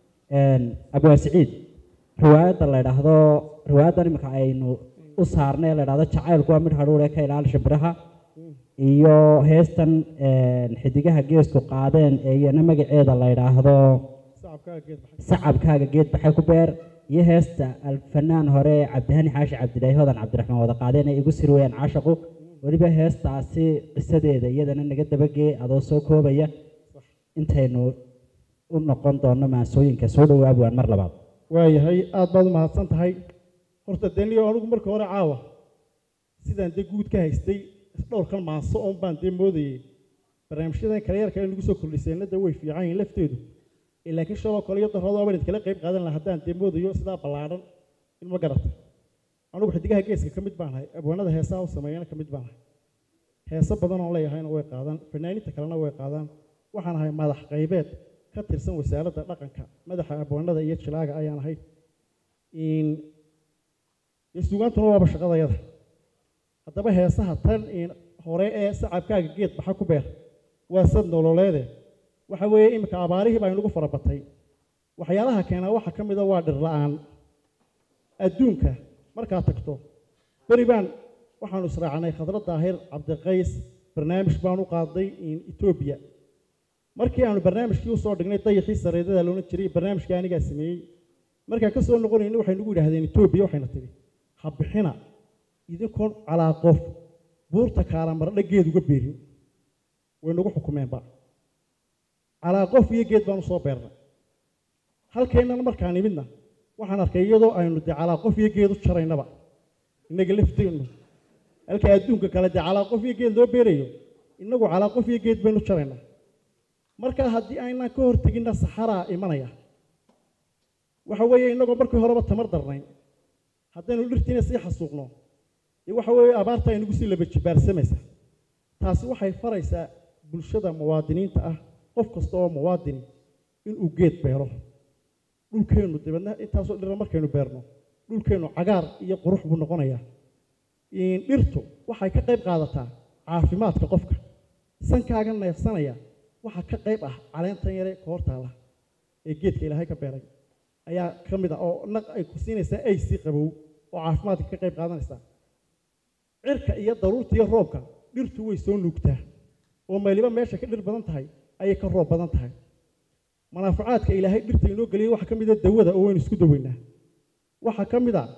abwaa siciid riwaayadda la idhaahdo riwaayaddan imika aynu u saarnay la idhahdo jacaylku waa mid hadhuule ka ilaali shimbiraha iyo heestan xidigaha geesku qaadeen ee iyana magaceeda la idhaahdo sacabkaaga geed baxay sacabkaaga geed baxay ku beer iyo heesta alfanaan hore ee cabdihani xaashi cabdilaahi hodan cabdiraxmaan wada qaadeen ay igu sir weyaan caashaqu weliba heestaasi qisadeeda iyadana naga dabagee adoo soo koobaya intaynu u noqon doono maansooyinka soo dhawaab waan mar labaad waayahay aad baad u mahadsan tahay horta deniyo anigu marka hore caawa sidaan dee guud ka haystay dhowrkan maanso oon baan dee moodayay barnaamijyadan kale yarka ay nagu soo kordhiseenna dee way fiican yihiin lafteedu ee laakiin shaloo kale iyo darrado abaan idkala qayb qaadan lahaa haddaan dee moodayo sidaa ballaadhan in ma garata anigu xidigaha geeska ka mid baan ahay abwaanada heesaha u sameeyana ka mid baan ahay heeso badan oon leeyahayna way qaadaan fanaaniinta kalena way qaadaan waxaan ahay madax qaybeed ka tirsan wasaaradda dhaqanka madaxa abwaanada iyo jilaaga ayaan ahay in dee suugaantuna waaba shaqadayada haddaba heesaha tan in hore ee sacabkaaga geed baxa ku beer waa sad nololeede waxa weeye iminka abaarihii baa inagu fara batay waxyaalaha keenaa waxaa ka mid a waa dhir la-aan adduunka markaad tagto beri baan waxaanu israacnay khadra daahir cabdiqays barnaamij baan u qaaday in etoobiya markii aanu barnaamijkii usoo dhignay dayixii sareedada loona jiray barnaamijkii anigaa sameeyey markaan ka soo noqonayna waxay nagu yidhaahdeen etoobiya waxayna tidhi ha bixina idinkoon calaa qof buurta kaalamardha geed uga beerin way nagu xukumeenba calaa qof iyo geed baanu soo beernay halkeennana markaan imidna waxaan arkay iyadoo aynu dee calaa qof iyo geed u jaraynaba innaga lafteennu halka adduunka kale dee calaa qof iyo geed loo beerayo innagu calaa qof iyo geed baynu jaraynaa marka haddii aynaan ka horteginna saxaraa imanaya waxa weeye innagoo markii horeba tamar darnayn haddaynu dhirtiina sii xasuuqno dee waxa weeye abaarta ay nagu sii laba jibaarsamaysa taasi waxay faraysaa bulshada muwaadiniinta ah qof kasta oo muwaadini inuu geed beero dhulkeennu dabeedna intaasoo dhira markaynu beerno dhulkeennu cagaar iyo qurux buu noqonayaa dhirtu waxay ka qayb qaadataa caafimaadka qofka sankaaga neefsanaya waxaa ka qayb ah caleentan yare ka hortaala ee geedka ilaahay ka beeray ayaa ka mid ah oo naq ay ku siinaysaa ay sii qabow oo caafimaadka ka qayb qaadanaysaa cirka iyo daruurta iyo roobka dhirtu way soo nuugtaa oo meeliba meesha ka dhir badan tahay ayay ka roob badan tahay manaafacaadka ilaahay dhirta inoo geliyay waxaa ka mid a dawada oo waynu isku daweynaa waxaa ka mid a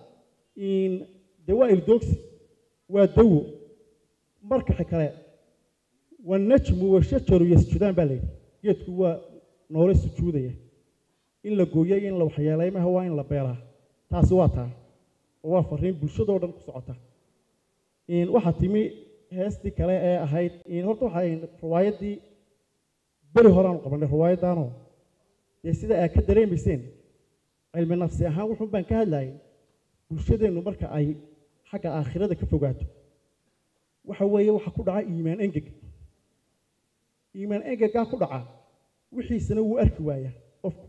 dawaa ildoogsi waa dawo marka kale wanajmu washajaru yasjudaan baa layidhi geedku waa noole sujuudaya in la gooyo iyo in la waxyeelay maha waa in la beeraa taasi waa taa oo waa fariin bulshadoo dhan ku socota waxaa timi heestii kale ee ahayd horta waxay riwaayaddii beri horeaanu qabanay riwaayaddaanoo dee sida aad ka dareemayseen cilmi nafsi ahaan wuxuun baan ka hadlayay bulshadeennu marka ay xagga aakhirada ka fogaato waxa weeye waxa ku dhaca iimaan engeg iimaan engegaa ku dhaca wixiisana wuu arki waayaa qofku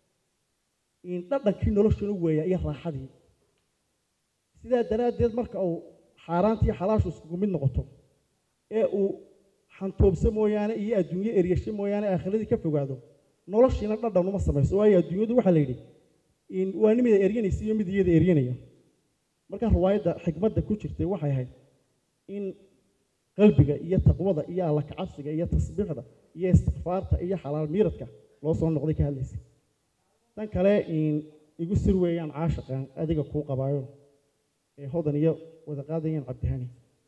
dhadhankii noloshuna weeyaa iyo raaxadii sidaa daraaddeed marka uu xaaraantii xalaashu iskugu mid noqoto ee uu xantoobso mooyaane iyo adduunyo eryasho mooyaane aakhiradii ka fogaado noloshiina dhadhan uma samayso waayo adduunyadu waxaa la yidhi waa nimida eryanaysa iyo mid iyada eryanaya markaa riwaayadda xikmadda ku jirtay waxay ahayd in qalbiga iyo taqwada iyo alla kacabsiga iyo tasbiixda iyo istikfaarta iyo xalaal miiradka loo soo noqday ka hadlaysay tan kale igu sir weeyaan caashaqan adiga kuu qabaayo ee hodan iyo wada qaadayaan cabdihani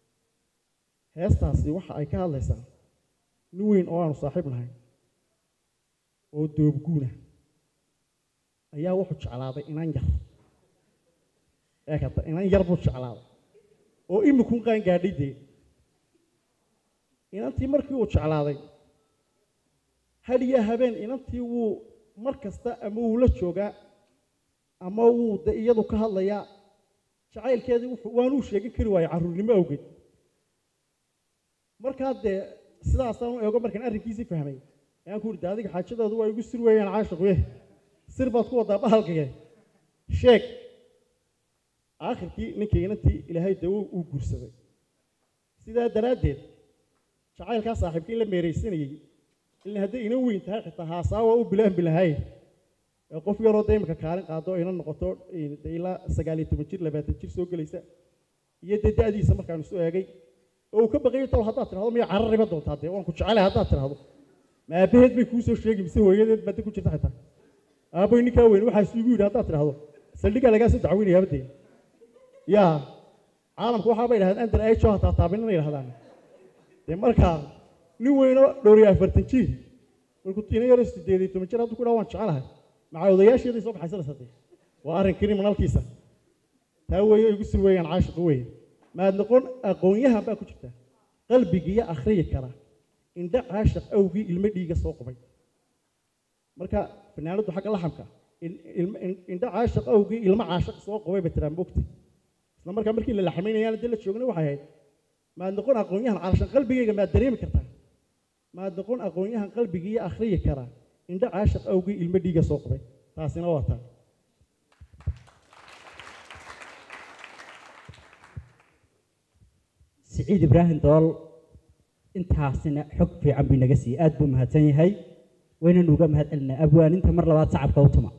heestaasi waxa ay ka hadlaysaa nin weyn oo aanu saaxiib nahay oo doobguuna ayaa wuxuu jeclaaday inan yar ee kata inan yar buu jeclaaday oo imikun qaan gaadhay dee inantii markii uu jeclaaday hadhiya habeen inantii wuu mar kasta ama wuu la joogaa ama wuu de iyadu ka hadlayaa jacaylkeedii wuxuu waanuu sheegin kari waayo carruurnimo awgeed markaa dee sidaasaan u eego markaan arrinkiisii fahmay ayaan ku urda adiga xaajadoodu waa igu sir weeyaan caashiquye sir baad ku waddaa bahalkige sheeg aakhirkii ninkii inantii ilaahay dawo uu guursaday sidaa daraaddeed jacaylkaa saaxiibka in la meeraysanayey ilaa hadday inan weyn tahay xitaa haasaawa u bilaanbi lahayn qof yaroo de imika kaalin qaado ina noqoto de ilaa sagaal iyo toban jir labaatan jir soo gelaysa iyo dee da-diisa markaanu isu eegay oo uu ka baqayo tol haddaad tidhahdo miya carariba doontaa dee waan ku jecelahay haddaad tidhahdo ma aabaheed bay kuu soo sheegi mise hooyadeed baad ku jirta xitaa aaboy ninkaa weyn waxaa isu igu yidhi haddaad tidhahdo saldhigaa lagaa soo dacweynaya abadee yaa caalamku waxaa bay dhahdeen andar ajo hataa taabinana yidhahdaan dee markaa nin weynoo dhowriyo afartan jir markuu ina yaroo sideed iyo toban jir hadduu ku dhaha waan jecelahay maca odayaasheeday soo baxaysanaysa dee waa arrin kriminalkiisa taa weeye igu sir weeyaan caashiqa weeye maad noqon aqoonyahan baa ku jirta qalbigiiyo akhriyi kara indha caashiq awgii ilmo dhiiga soo qubay marka fanaanaddu xagga laxamka indha caashiq awgii ilmo caashiq soo qubay bay tiraa moogta isla markaa markii la laxmaynayaana dee la joogna waxay ahayd maad noqon aqoonyahan calashan qalbigayga maad dareemi kartaa maad noqon aqoonyahan qalbigiiyo akhriyi kara indha caashiq awgii ilmo dhiiga soo qubay taasina waa taa siciid ibraahim dool intaasina xog fiican buu inaga siiyey aad buu mahadsan yahay waynanu uga mahad celinaa abwaaninta mar labaad sacabka u tuma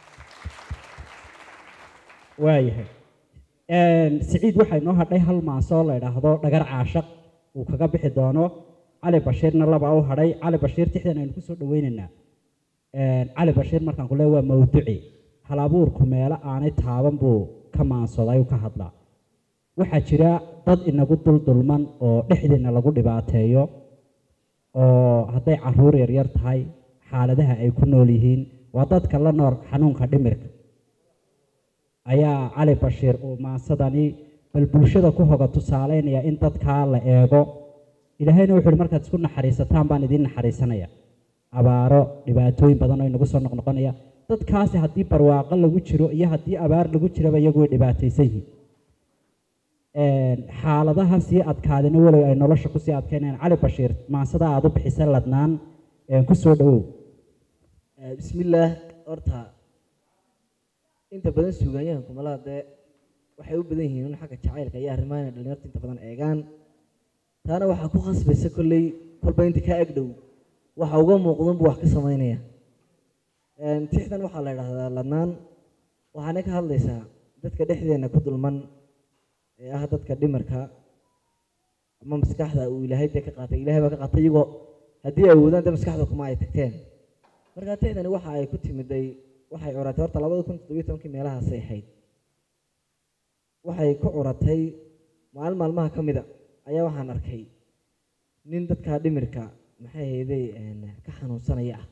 waayahay siciid waxaa inoo hadhay hal maasoo la idhaahdo dhagar caashaq uu kaga bixi doono cali bashiirna laba u hadhay cali bashiir tixdan aynu kusoo dhaweynaynaa cali bashiir markaan ku leey waa mawduci hal abuurku meelo aanay taaban buu ka maansoday ka hadlaa waxaa jira dad inagu duldulman oo dhexdeena lagu dhibaateeyo oo hadday caruur yaryar tahay xaaladaha ay ku nool yihiin waa dadka la nool xanuunka dhimirka ayaa cali bashiir uu maansadani bal bulshada ku hoga tusaaleynaya in dadkaa la eego ilaahayna wuxu uhi markaad isku naxariisataan baan idiin naxariisanaya abaaro dhibaatooyin badan oo inagu soo noqnoqonaya dadkaasi haddii barwaaqo lagu jiro iyo haddii abaar lagu jiraba iyagu way dhibaataysan yihiin xaaladaha sii adkaadina walow ay nolosha kusii adkeynayaan cali bashiir maansada aad u bixisa ladnaan ku soo dhowow bismillaah horta inta badan suugaanyahanku malaha dee waxay u badan yihiin in xagga jacaylka iyo arrimaha inay dhalinyarta inta badan eegaan taana waxaa ku khasbaysa kolley kolba inta kaa ag dhow waxa uga muuqdan buu wax ka samaynaya tixdan waxaa la idhaahdaa ladnaan waxaana ka hadlaysaa dadka dhexdeena ku dulman ee ah dadka dhimarka ama maskaxda uu ilaahay dee ka qaatay ilaahay baa ka qaatay iyagoo haddii ay awoodaan dee maskaxda kuma ay tagteen marka tixdani waxa ay ku timiday waxay curatay horta labada kun toddobiyo tobankii meelahaasay ahayd waxay ku curatay maalin maalmaha ka mida ayaa waxaan arkay nin dadka dhimirka maxay hayday ka xanuunsanaya ah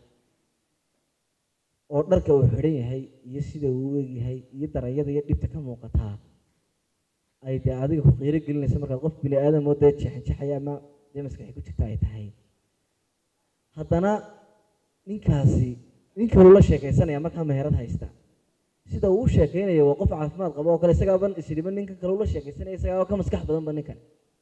oo dharka uu xidhan yahay iyo sida uu u egyahay iyo darayada iyo dhibta ka muuqataa ay dee adiga ku qiiro gelinaysa markaad qof bini aadam oo dee jeexanjeexaya ama dee maskaxi ku jirta ay tahay haddana ninkaasi nin kaluu la sheekaysanaya markaa meherad haysta sida uu u sheekaynayo waa qof caafimaad qabo oo kale isagaaban isdhiban ninkan kale ula sheekaysanaya isagaaba ka maskax badanba ninkan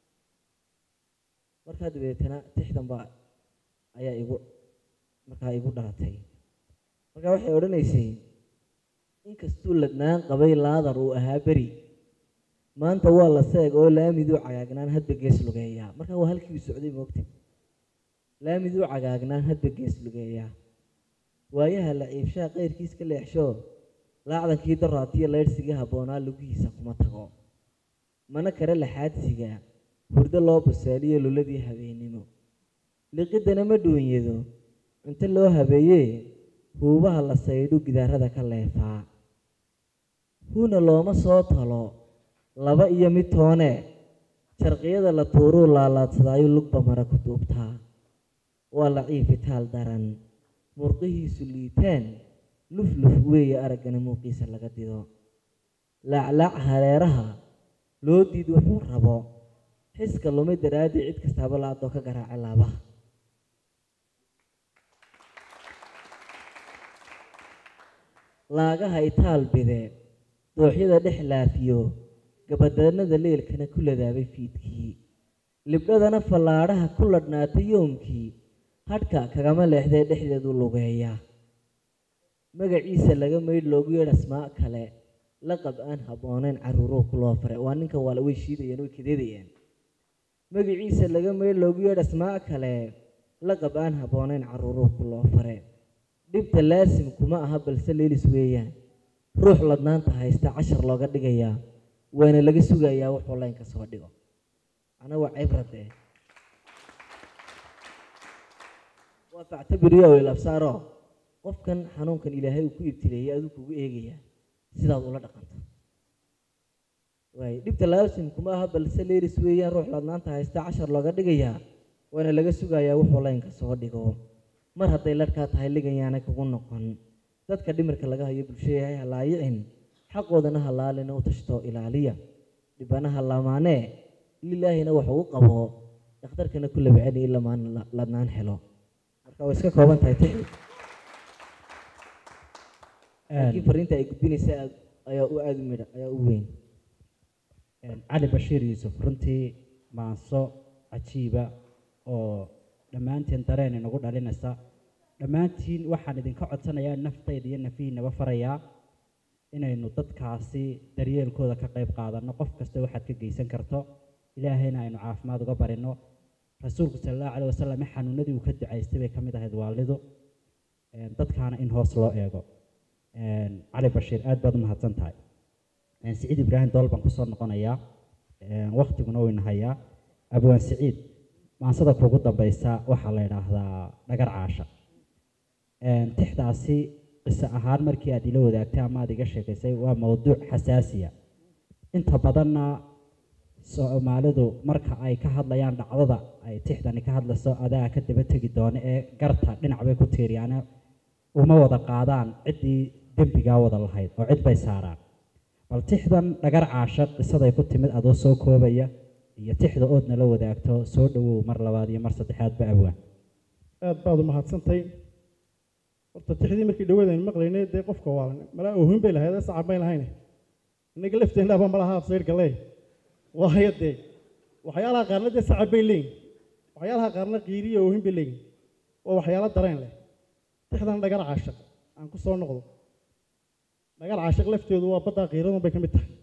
markaa dabeetana tixdan baa ayaa igu markaa igu dhalatay markaa waxay odhanaysay inkastuu ladnaan qabay laadar uu ahaa beri maanta waa la seeg oo laamiduu cagaagnaan hadba gees lugeeyaa markaa waa halkii uu socday moogta laamiduu cagaagnaan hadba gees lugeeyaa waayaha la ciibshaa qayrkiis ka leexsho laacdankii daraatiyo laydhsigii habboonaa lugihiisa kuma tago mana kare laxaadsiga hurdo loo basaaliyo luladii habeennimo liqiddana ma dhuunyado cunto loo habeeyee huubaha la saydhu gidaarada ka leefaa huna looma soo talo laba iyo mid toone jarqiyada la tuuruu laalaadsadaayo lugba mara ku duubtaa waa la ciifitaal daran murqihiisu liitaan lufluf weeye araggana muuqiisa laga dido laaclaac hareeraha loo diid wuxuu rabo xiska lumay daraaddii cid kastaaba la-adoo ka garaaca laabaha laagaha itaal bide dooxyada dhex laafiyo gabadaanada leelkana ku ladaabay fiidkii libdhadana fallaadhaha ku ladhnaatay yoomkii hadhka kagama leexdee dhexdeedu lugeeya magaciisa laga maydh loogu yeedh asmaa kale laqab aan habbooneyn caruuruhu ku loo faray waa ninkan waa way shiidayeen way kadeedayeen magaciisa laga maydh loogu yeedh asmaa kale laqab aan habbooneyn caruuruhu ku loo fare dhibta laasim kuma aha balse leelis weeyaan ruux ladnaanta haysta cashar looga dhigayaa waana laga sugayaa wuxuu laynka soo dhigo ana waa cibrade waa factabiriyo ilabsaaro qofkan xanuunkan ilaahay uu ku ibtileeyay aduu kugu eegayaa sidaad ula dhaqanto waay dhibta laasim kuma aha balse leelis weeyaan ruux ladnaanta haysta cashar looga dhigayaa waana laga sugayaa wuxuu laynka soo dhigo mar hadday larhkaa tahay liganyaanay kugu noqon dadka dhimirka laga hayo bulshayahay halaayicin xaqoodana halaalina u tashto ilaaliya dhibana halaamaanee lilaahina wax uu qabo dhakhtarkana ku labaceli in lamaan ladnaan helo marka way iska kooban tahay tixi laakiin fariinta ay gudbinaysa ayaa u aada u midha ayaa u weyn cali bashiir yuusuf runtii maanso cajiiba oo dhammaanteen dareen inagu dhalinaysa dhammaantiin waxaan idinka codsanayaa naftayda iyo nafihiinaba farayaa inaynu dadkaasi daryeelkooda ka qayb qaadanno qof kasta waxaad ka geysan karto ilaahayna aynu caafimaad uga barino rasuulku sala allahu caleyh wasalam xanuunadii uu ka ducaystay bay ka mid ahayd waalidu dadkaana in hoos loo eego cali bashiir aad baad u mahadsan tahay siciid ibraahim dool baan kusoo noqonayaa waktiguna wayna hayaa abwaan siciid maansada kuugu dambaysa waxaa la idhaahdaa dhagar caasha tixdaasi qiso ahaan markii aad ila wadaagtay ama aad iga sheekaysay waa mowduuc xasaasiya inta badanna soomaalidu marka ay ka hadlayaan dhacdada ay tixdani ka hadlayso adaa ka daba tegi doono ee garta dhinac bay ku tiiriyaane uma wada qaadaan ciddii dembigaa wada lahayd oo cid bay saaraan bal tixdan dhagar caashaq qisaday ku timid adoo soo koobaya iyo tixda ood nala wadaagto soo dhowow mar labaad iyo mar saddexaadba awaan aad baad u mahadsantay horta tixdii markii dhawadan maqlaynay dee qofka waalan malaa oohin bay lahayd sacab bay lahayne innaga lafteennaaba malaha absayr galee waayo dee waxyaalaha qaarna dee sacab bay leeyihin waxyaalaha qaarna qiiriya oohin bay leeyihin waa waxyaalo dareen leh tixdan dhagar caashaq aan ku soo noqdo dhagar caashaq lafteedu waa baddaa qiiradun bay ka mid tahay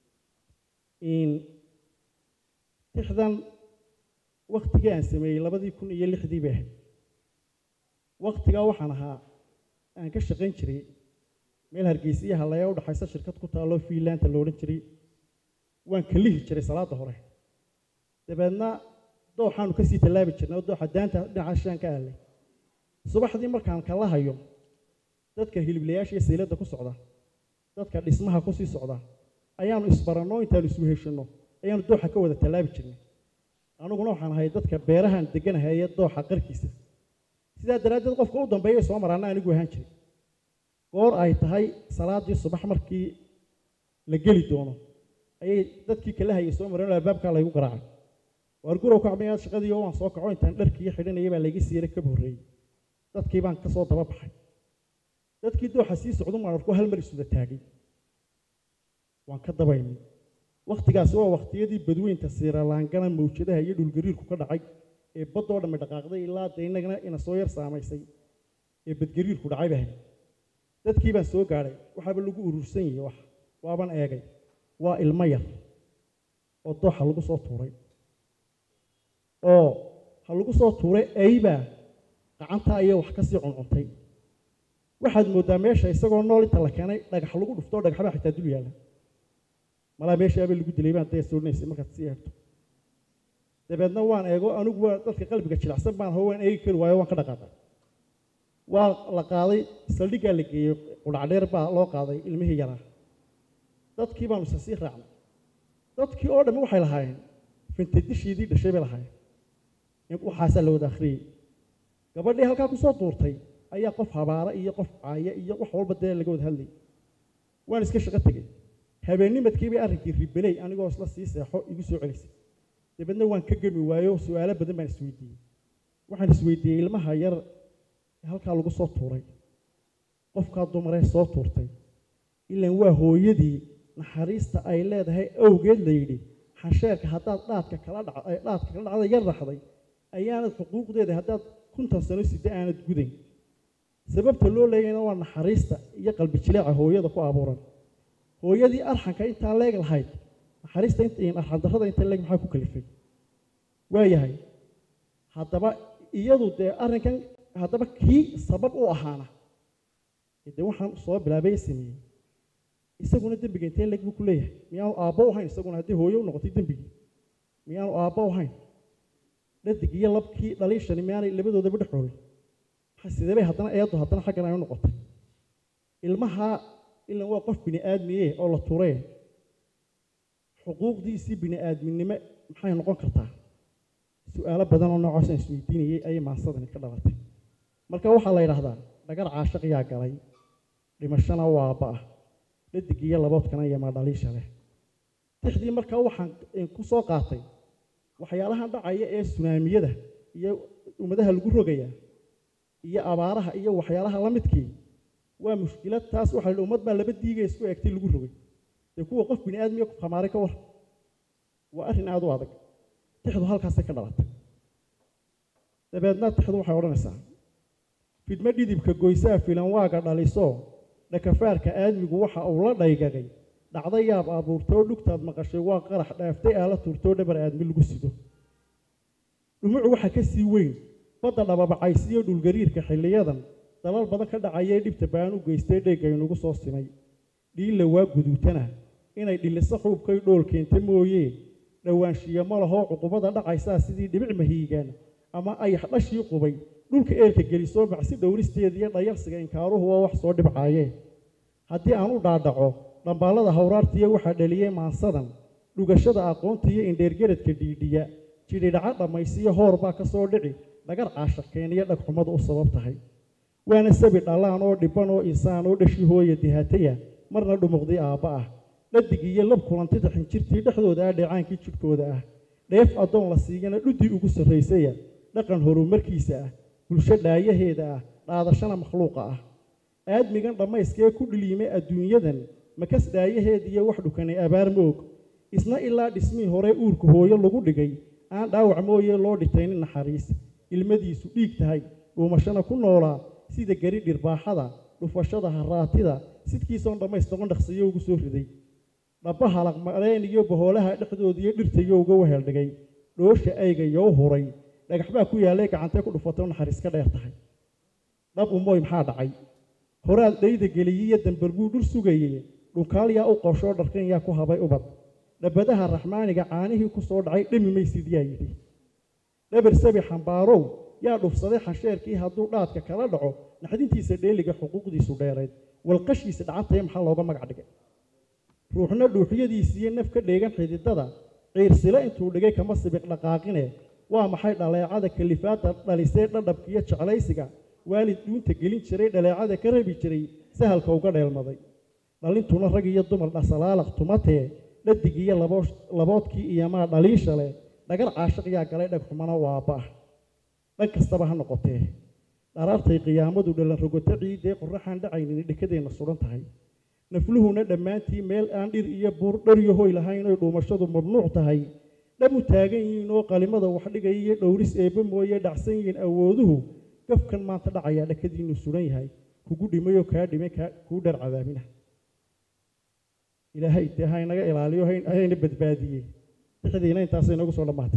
tixdan waktigii aan sameeyey labadii kun iyo lixdii bay ahayd waktigaa waxaan ahaa aan ka shaqayn jiray meel hargeysa iyo hallaya u dhaxaysa shirkad ku taalloo fiinlanda lo odhan jiray waan kalihi jiray salaada hore dabeedna dooxaanu kasii tallaabi jirnay oo dooxa daanta dhinaca shaan ka aallay subaxdii markaan kala hayo dadka hiliblayaasha iyo sayladda ku socda dadka dhismaha kusii socda ayaanu isbaranno intaanu isweheshanno ayaanu dooxa ka wada tallaabi jirnay aniguna waxaan ahay dadka beerahan deganahay ee dooxa qarkiisa sidaa daraaddeed qofka u dambeeya soo maraana anigu ahaan jiray goor ay tahay salaadii subax markii la geli doono ayay dadkii kala hayay soo mareen oo albaabkaa laygu garaacay waar gurow kacmayaad shaqadii oo waan soo kaco intaan dharkii xidhanayay baa layga siiyey kaba horreeyey dadkii baan ka soo daba baxay dadkii dooxa sii socdu maan arko hal mar isuda taagay waan ka daba imid wakhtigaasi waa wakhtiyadii badweynta siiralaangana mawjadaha iyo dhulgariirku ka dhacay ee baddoo dhammi dhaqaaqday ilaa dee innagana ina soo yar saamaysay ee badgariirku dhacay bahay dadkii baan soo gaadhay waxaaba lagu urursan yahay wax waaban eegay waa ilmo yar oo dooxa lagu soo tuuray oo ha lagu soo tuuray aybaa gacantaa iyo wax kasii cuncuntay waxaad mooddaa meesha isagoo nool inta la keenay dhagax lagu dhuftoo dhagaxbaa xitaa dul yaalla malaa meeshaaba lagu dilay baan dee soodhinaysay markaad sii eegto dabeedna waan eego anigu waa dadka qalbiga jilicsan baan hoo waan eegi kari waayo waan ka dhaqaaqay waa la qaaday saldhiggaa la geeyey qudhacdheer baa loo qaaday ilmihii yaraa dadkii baanu isa sii raacnay dadkii oo dhammi waxay lahaayeen fintadishiidii dhashay bay lahaayeen waxaasaa la wada akhriyey gabadhii halkaa kusoo duurtay ayaa qof habaara iyo qof caaya iyo wax walba dee laga wada hadlayay waan iska shaqo tegey habeennimadkii bay arrinkii ribeley anigoo isla sii seexo igu soo celisay dabeedna waan ka gemi waayo su-aalo badan baan isweydiiyey waxaan isweydiiyey ilmaha yar ee halkaa lagu soo tuuray qofkaa dumaree soo tuurtay ilaan waa hooyadii naxariista ay leedahay awgeed la yidhi xansheerka haddaad dhaadka kala dhac dhaadka kala dhacda yar raxday ayaanad xuquuqdeeda haddaad kuntan sano sida aanad gudayn sababta loo leeyahayna waa naxariista iyo qalbi jileeca hooyada ku abuuran hooyadii arxanka intaa leeg lahayd naxariista arxandarrada inta leeg maxaa ku kalifay waayahay haddaba iyadu dee arrinkan haddaba kii sabab u ahaana dee waxaan soo bilaabay sameeyey isaguna dembiga intee leeg buu ku leeyahay miyaanu aabbo u hayn isaguna haddii hooyo u noqotay dembigii miyaanu aabbo u hayn dhadig iyo labkii dhaliishani miyaanay labadoodaba dhexool sidee bay haddana eedu haddana xaggan ay u noqotay ilmaha ilan waa qof bini aadmiye oo la turee xuquuqdiisii bini aadminimo maxay noqon kartaa su-aalo badan oo noocaasaan isweydiinayay ayay maasadani ka dhalatay marka waxaa la yidhaahdaa dhagar caashaq yaa galay dhimashana waaba ah dhadig iyo laboodkana iyo maadhaliisha leh tixdii markaa waxaan ku soo qaatay waxyaalahan dhacaya ee sunaamiyada iyo ummadaha lagu rogaya iyo abaaraha iyo waxyaalaha la midkii waa mushkilad taas waxa la yidhi ummad baa laba diigay isku eegtay lagu rogay dee kuwa qof bini aadmiya ku khamaaray ka war waa arrin aada u adag tixdu halkaasay ka dhalatay dabeedna tixdu waxay odhanaysaa fidmo dhidibka goysaa filan waaga dhaliso dhakafaarka aadmigu waxa uu la dhaygagay dhacdo yaab abuurtoo dhugtaad maqashay waa qarax dhaaftay aala turtoo dhabar aadmi lagu sido dhumucu waxa ka sii weyn badda dhababacaysiyo dhulgariirka xilliyadan dalal badan ka dhacayee dhibta baan u geystay dheegaynugu soo simay dhiilla waa guduutana inay dhiliso xuubkay dhool keenta mooyee dhowaanshiya ma lahoo cuqubada dhacaysaa sidii dhibic mahiigaan ama ayax dhashii qubay dhulka eelka gelisoo macsi dhowristeeda iyo dhayalsiga inkaaruhu waa wax soo dhibcaayee haddii aan u dhaadhaco dhambaallada hawraartiya waxaa dhaliyey maansadan dhugashada aqoonta iyo indheergeradka dhiidhiya jidhidhaca dhammaysiyo hoor baa ka soo dhici dhagar caashaqkeeniyo dhagxumada u sabab tahay waana sabi dhallaan oo dhibban oo insaan oo dhashi hooya dihaataya marna dhumuqdii aabba ah dhadig iyo lab kulantida xinjirtii dhexdooda ah dheecaankii jidhkooda ah dheef addoon la siiyana dhuddii ugu sarraysaya dhaqan horumarkiisa ah bulsho dhaayaheeda ah dhaadashana makhluuqa ah aadmigan dhammayskee ku dhiliimay adduunyadan makas dhaayaheed iyo wax dhukanay abaar moog isna ilaa dhismihii hore uurka hooyo lagu dhigay aan dhaawac mooye loo dhitaynin naxariis ilmadiisu dhiig tahay dhuumashana ku noolaa sida gari dhirbaaxada dhufashada haraatida sidkiisoon dhammaystiron dhaqsiyo ugu soo riday dhabba halaq mareen iyo bahoolaha dhexdooda iyo dhirtayo uga weheldhigay dhoosha ayga yoo huray dhagax baa ku yaallay gacantee ku dhufatay naxariis ka dheer tahay dhab umooy maxaa dhacay horaad dhayda geliyey iyo dambal buu dhur sugayey dhunkaal yaa u qoshoo dharkan yaa ku habay ubad dhabadaha raxmaaniga caanihii ku soo dhacay dhami maysid yaa yidhi dhabar sabi xambaarow yaa dhufsaday xansheerkii hadduu dhaadka kala dhaco naxdintiisa dheeliga xuquuqdiisu dheerayd walqashiisa dhacantaya maxaa looga magac dhigay ruuxna dhuuxyadiisiiyo naf ka dheegan xididada ciirsile intuu dhigay kama sibiq dhaqaaqine waa maxay dhaleecada kalifaadda dhalisee dhadhabkiiyo jeclaysiga waalid dhuunta gelin jiray dhaleecada ka rabi jiray sahalka uga dheelmaday dhalintuna rag iyo dumar dhasalaalaq tumatee dhadig iyo laboodkii iyo maa dhaliisha leh dhagar caashiq yaa galay dhagxumana waa baah dhan kastaba ha noqotee dharaartay qiyaamadu dhalan rogoto ciidee qorraxaan dhacaynin dhekadeenna sugan tahay nafluhuna dhammaantii meel aan dhir iyo buur dharyo hoy lahayn oy dhuumashadu mamnuuc tahay dhamu taagan yihiin oo qalimada wax dhigaya iyo dhowris eebba mooye dhacsan yihiin awooduhu gafkan maanta dhacayaa dhakadiinnu sugan yahay kugu dhimayoo kaa dhimay kuu dhar cadaabina ilaahay dee ha inaga ilaaliyo hayna badbaadiyey dixdiina intaasay nagu soo dhammaatay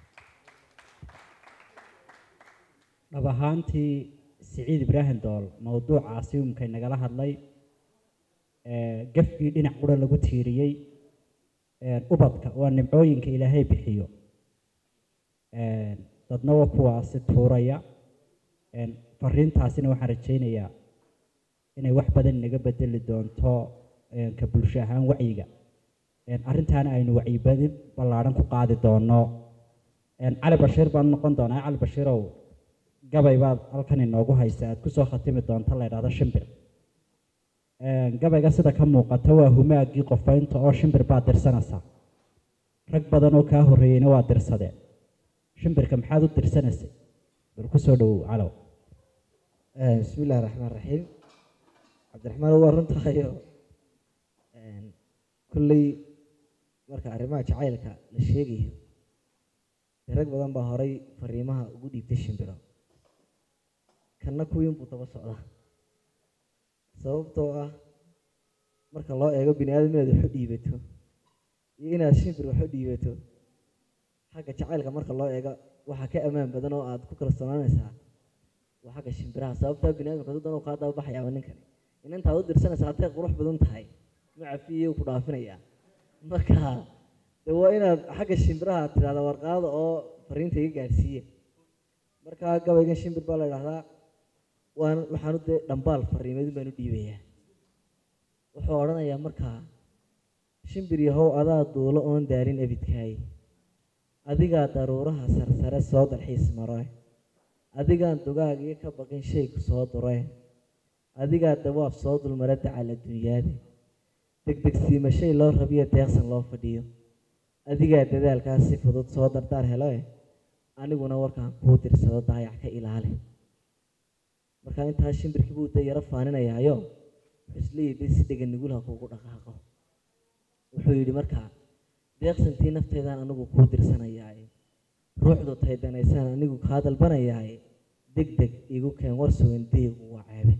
dhab ahaantii siciid ibraahim dool mowduucaasi umkay nagala hadlay gafkii dhinac qura lagu tiiriyey ubadka waa nimcooyinka ilaahay bixiyo dadna waa kuwaasi tuuraya fariintaasina waxaan rajaynayaa inay wax badan inaga bedeli doonto ka bulsho ahaan wacyiga arrintaana aynu wacyibadin ballaadhan ku qaadi doono cali bashiir baan noqon doonaa cali bashiirow gabay baad halkan inoogu haysa aad kusoo khatimi doonto la ydhahdo shimbir gabayga sida ka muuqata waa humaagii qofaynta oo shimbir baad dirsanaysaa rag badan oo kaa horreeyeyna waa dirsadeen shimbirka maxaad u dirsanaysay bal kusoo dhowow calow bismi illahi raxmaan raxiim cabdiraxmaan waa runtahayo kolley marka arrimaha jacaylka la sheegayo dee rag badan baa horay fariimaha ugu dhiibtay shimbiro kanna kuwiin buu daba socdaa sababtoo ah marka loo eego bini aadam inaad waxu dhiibato iyo inaad shimbir waxu dhiibato xagga jacaylka marka loo eego waxaa ka ammaan badan oo aad ku kalsoonaanaysaa waa xagga shimbiraha sababtaa bini aadamka dad uu kaa daba baxayaaba ninkani in intaad u dirsanaysa hadday qurux badan tahay macafiye ku dhaafinayaa marka de waa inaad xagga shimbiraha tidhahda warqaada oo fariinta iga gaadhsiiye marka gabaygan shimbir baa la idhahdaa waan waxaanu dee dhambaal fariimeedin baan u dhiibayaa wuxuu odhanayaa markaa shimbir yahow adaa duulo oon daarin ebidkaay adigaa daruuraha sarsare soo dalxiis maroe adigaan dugaagiyo ka baqin shayku soo dure adigaa dawaab soo dulmara dacal adduunyaade degdegsiima shay loo rabiyo deeqsan loo fadhiyo adigaa dadaalkaas si fudud soo dardaar heloe aniguna warkaan kuu dirsado daayac ka ilaali marka intaa shimbirkii buu da yaro faaninayaayo wuxuu isleeyahy si dhegan nugulha kuugu dhaqaaqo wuxuu yidhi markaa deeqsantii nafteedaan anigu kuu dirsanayaaye ruuxdu taydanaysaan anigu kaa dalbanayaaye deg deg igu keen war sugan deygu waa ceebe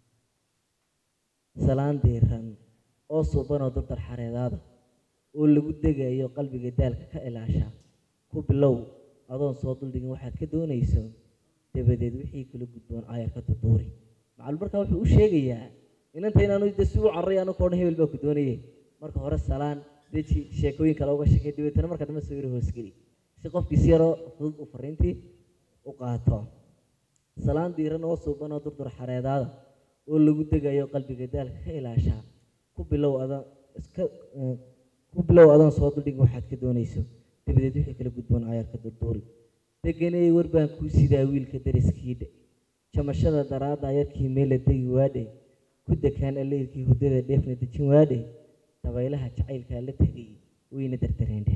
salaan diiran oo suubanoo dardar xareedaada oo lagu degayo qalbiga daalka ka ilaasha ku bilow adoon soo duldhigin waxaad ka doonayso dabadeed wixii kula gudboon aayar ka duduuri macalum markaa wuxuu u sheegayaa inanta inaanu de si u carray anu koodhan hebel baa ku doonayay marka hore salaan deji sheekooyin kale uga sheekay dabeetana marka dambe sawir hoosgeli si qofkii si yaroo fudud u fariintii u qaato salaan diiran oo suuban oo durdur xareedaada oo lagu degayo qalbiga daalka ka ilaashaa ku bilow adan iska eh, ku bilow adan soo duldhig waxaad ka doonayso dabadeed wixii kala gudboon ayaarka durduuri deganay war baan kuu sidaa wiilka dariskiidhe jamashada daraadda ayarkii meela degi waadhe ku dekaan alleyrkii hurdada dheefna dejin waadhe dabaylaha jacaylkaa la tegay wayna dardareendheen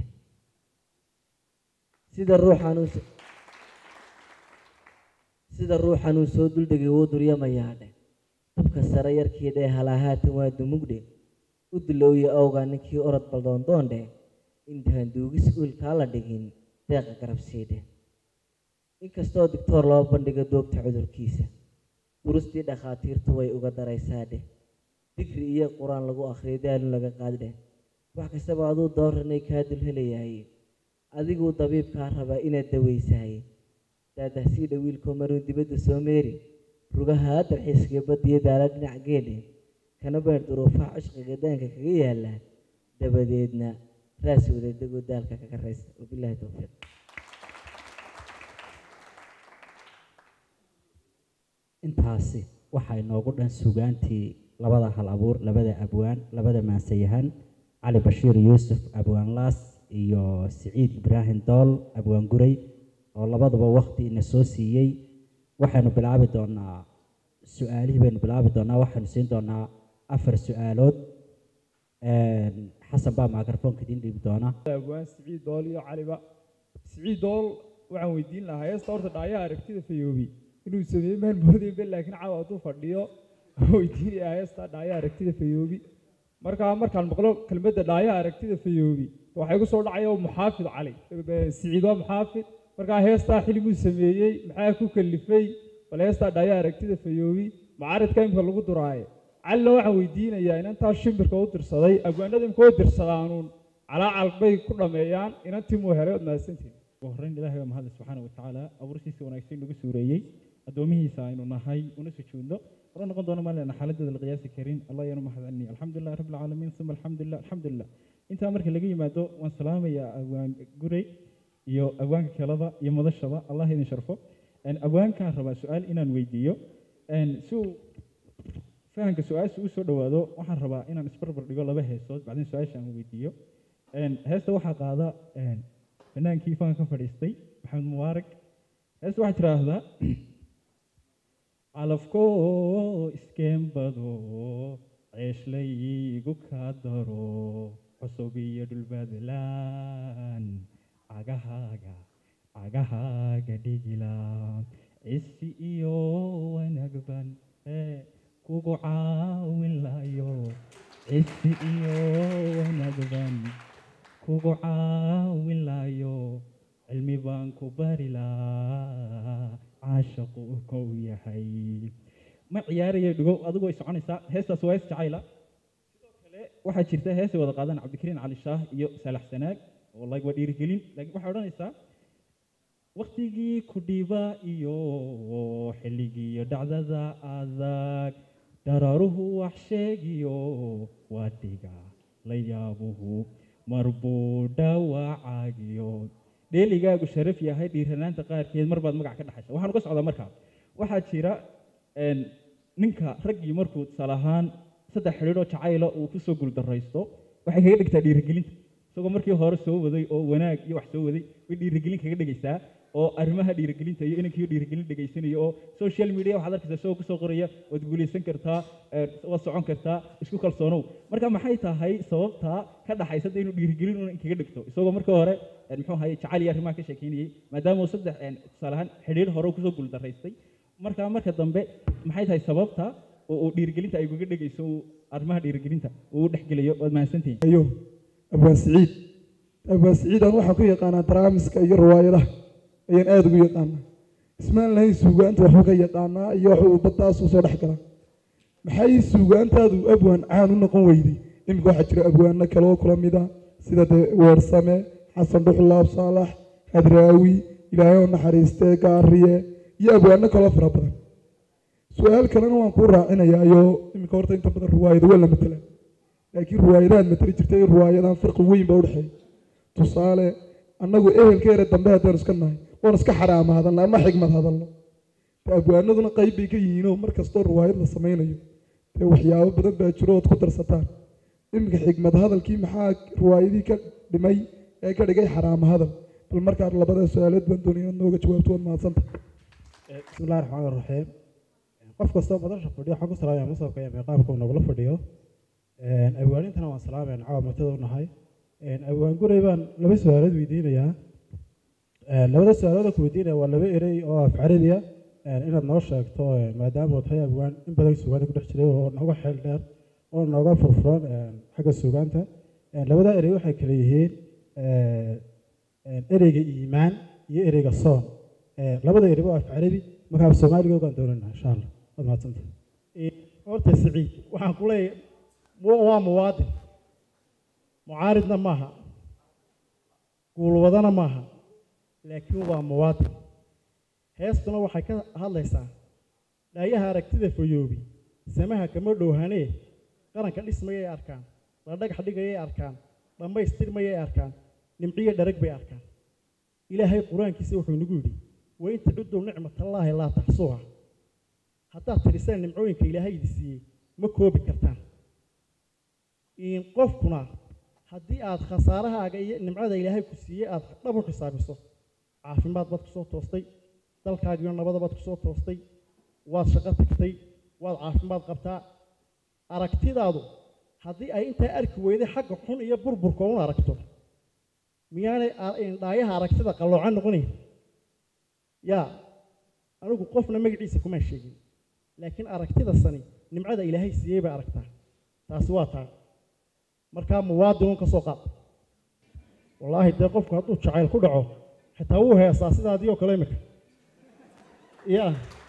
sida ruuxaan uu sida ruuxan uu soo duldhegay wuu duryamayaadhe dabka sare yarkii dhee halahaatan waa dumugdhe u dilowya awgaa ninkii orod baldoondoondhe intaan duugis uilkaa la dhigin deeqa garabsiidhe inkastoo digtoor loo bandhigo doogta cudurkiisa durustii dhakhaatiirtu way uga daraysaadhe digri iyo qur-aan lagu akhriyo daalun laga qaaddhe wax kastaba aduu dooranay kaa dul helayahay adiguu dabiibkaa rabaa inaad dawaysahay daadahsiidha wiilkoo maruu dibadda soo meeri rugaha darxiiskiyo badiyo daala dhinac geedhe kana beer duruufaha cishqiga daanka kaga yaala dabadeedna raas wadadegoo daalka kaga raysa wabilaahi towfiiq intaasi waxaa inoogu dhan sugaantii labada hal abuur labada abwaan labada maansayahan cali bashiir yuusuf abwaan laas iyo siciid ibraahim dool abwaan guray oo labaduba wakti ina soo siiyey waxaynu bilaabi doonaa su-aalihii baynu bilaabi doonaa waxaynu siin doonaa afar su-aalood xasan baa microfoonka idiin dhiibi doona abwaan siciid dool iyo caliba siciid dool waxaan weydiin lahaa heesta horta dhaayaha aragtida fayoobi inuu sameeyey maan moodayba laakiin caawa hadduu fadhiyo weydiinaya heesta dhaayaha aragtida fayoobi markaa markaan maqlo kelmadda dhaayaha aragtida fayoobi waxay gu soo dhacaya oo muxaafid cali siciid waa muxaafid markaa heestaa xilmuu sameeyey maxaa ku kalifay bal heestaa dhaayaha aragtida fayoobi macaridka imka lagu duraaye calina waxaan weydiinayaa inantaa shimbirka u dirsaday abwaanada imka u dirsadaanuun calaacal bay ku dhameeyaan inantimuu helay ood mahadsantihin ugu horreyn ilaahay waa mahadle subxaana wa tacaala abuursiisa wanaagsan nagu suureeyey addoomihiisa aynu nahay una sujuudno hore noqon doono maalina xaaladeeda la qiyaasi karin allah ayaanu mahadcelini alxamdulilah rabbi alcaalamiin uma alxamdulilah alxamdulilah intaa marka laga yimaado waan salaamayaa abwaan gurey iyo abwaanka kelada iyo madashaba allah idin sharfo abwaankaan rabaa su-aal inaan weydiiyo si uu fahamka su-aasha u soo dhowaado waxaan rabaa inaan isbarbar dhigo laba heesood bacdin su-aasha aan weydiiyo heesta waxaa qaada fanaankii fanka ka fadhiistay maxamed mubaarak heesta waxaa tiraahdaa calafkoo iskeenbado ceeshlaygu kaa daro cusub iyo dhulbadlaan cagahaaga cagahaaga dhigila cisi iyo wanaagban ee kugu caawin layo cisi iyo wanaagban kugu caawin layo cilmi baan ku bari laa caashaqu kow yahay ma ciyaaraya dhigo adigoo soconaysaa heestaas waa hees jacayla sidoo kale waxaa jirta heesay wada qaadaan cabdikariin cali shaah iyo saalax sanaag oo like waa dhiirigelin laakiin waxay odhanaysaa waktigii ku dhiba iyo xilligii iyo dhacdada adag daraaruhu wax sheegiyo waa dhiga la yaabuhu marbuu dhawacaagiyo dheeligaagu sharaf yahay dhiiranaanta qaarkeed mar baad magac ka dhaxaysa waxaan uga socdaa markaa waxaa jira ninka raggii markuu tusaale ahaan saddex xidhiidhoo jacayla uu kusoo guuldaraysto waxay kaga dhigtaa dhiirigelinta isagoo markii hore soo waday oo wanaag iyo wax soo waday way dhiirigelin kaga dhigaysaa oo arrimaha dhiirigelinta iyo inankiiyo dhiirigelin dhegaysanayo oo social media waxaad arkaysaa isagoo kusoo qoraya waad guulaysan kartaa waad socon kartaa isku kalsoonow marka maxay tahay sababta ka dhaxaysa inuu dhiirigelin una kaga dhigto isagoo markii hore muxuu ahaye jacayl iyo arrimaha ka sheekeynayay maadaama uu saddex tusaale ahaan xidhiidh hore kusoo guuldaraystay marka marka dambe maxay tahay sababta oo uu dhiirigelinta ay uga dhegayso uu arrimaha dhiirigelinta uu u dhexgelayo waad mahadsantihiin ayo abwaan siciid abwaan siciid aan waxaan ku yaqaanaa daraamiska iyo riwaayadaha ayaan aada ugu yaqaanaa ismaan lahayn suugaanta waxuu ka yaqaanaa iyo waxuu baddaas usoo dhex galaa maxay suugaantaadu abwaan caan u noqon weyday iminka waxaa jira abwaano kale oo kula mida sida dee weersame xasan dhuxulaab saalax hadraawi ilaahay oo naxariistee gaariye iyo abwaano kaloo fara badan su-aal kalena waan kuu raacinayaayo iminka horta inta badan riwaayada waa la matelaa laakiin riwaayadahaad mateli jirtay riwaayadan farqi weyn baa udhexeeya tusaale annagu ehelkeera dambe haddaan iska nahay waan iska xaraama hadalna ama xigmad hadalno dee abwaanaduna qayb bay ka yihiinoo mar kastoo riwaayad la sameynayo dee waxyaabo badan baa jiro ood ku darsataan iminka xigmad hadalkii maxaa riwaayadii ka dhimay ee ka dhigay xaraama hadal bal markaa labada su-aalood baan doonaya inaad nooga jawaabto waad mahadsanta بسم الله الرحمن الرحيم qof kastoo madasha fadhiyo waxaan ku salaamaya masabka iyo miiqaamka uu nagula fadhiyo abwaanintana waan salaamayan caawa martada u nahay abwaan guray baan laba su-aalood weydiinayaa labada su-aalood ku weydiinaya waa laba erey oo af carabiya inaad noo sheegto maadaama uu tahay abwaan in badan suugaanta ku dhex jiray oo nooga xeel dheer oo nooga furfuran xagga suugaanta labada erey waxay kala yihiin ereyga iimaan iyo ereyga soon labada erey waa af carabi markaa af soomaaliga ogaan doonana insha allah waad mahadsanta horta siciid waxaan ku leeyahay mu- waa muwaadin mucaaridna maaha guulwadana maaha laakiin waa muwaadin heestuna waxay ka hadlaysaa dhaayaha aragtida fayoobi samaha kama dhowhanee qaranka dhismayay arkaan la dhagax dhigayay arkaan dhammaystirmayay arkaan nimciyo dharag bay arkaan ilaahay qur-aankiisa wuxuu nagu yidhi wain tacudduu nicmatallaahi laa taxsuuha haddaad tirisaan nimcooyinka ilaahay idi siiyey ma koobi kartaan in qofkuna haddii aad khasaarahaaga iyo nimcada ilaahay ku siiyey aad dhab u xisaabiso caafimaad baad kusoo toostay dalkaagiyo nabada baad kusoo toostay waad shaqo tagtay waad caafimaad qabtaa aragtidaadu haddii ay intaa arki weyday xagga xun iyo burburka un aragto miyaanay a- in dhaayaha aragtida qalloocan noqonayn yaa anigu qofna magaciisa kumaan sheegin laakiin aragtida sani nimcada ilaahay siiyey bay aragtaa taasi waa taa markaa muwaadinun ka soo qaad wallaahi dee qofku hadduu jacayl ku dhaco xitaa wuu heesaa sidaadii oo kale imika ya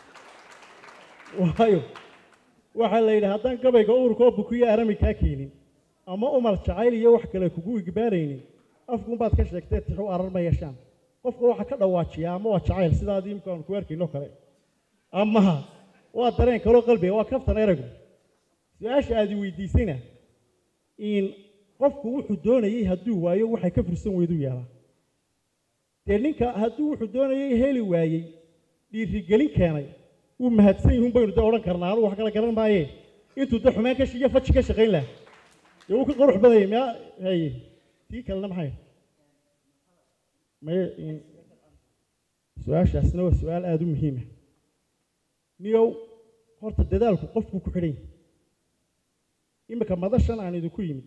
waayo waxaa la yidhi haddaan gabayga uurkoo bukiyo arami kaa keenin ama umar jacayl iyo wax kale kugu igbaaraynin afkuunbaad ka sheegtee tixu arar ma yeeshaan qofka waxaa ka dhawaajiyaa ama waa jacayl sidaadii imika aan ku arkayno kale ama waa dareen kaloo qalbiga waa kaftan eraygu su-aasha aad i weydiisayna in qofku wuxuu doonayey hadduu waayo waxay ka fursan weyduu yeelaa dee ninka hadduu wuxuu doonayey heli waayey dhiirigelin keenay wuu mahadsan yihiin baynu de odhan karnaa anugu wax kala garan maaye intuu de xumaan ka shi- iyo faji ka shaqayn lahaa dee wuu ka qurux badayay miyaa haye tii kalena maxay maye in- su-aashaasna waa su-aal aada u muhiima niyow horta dadaalku qofku ku xidhan yahay iminka madashan aan idinku yimid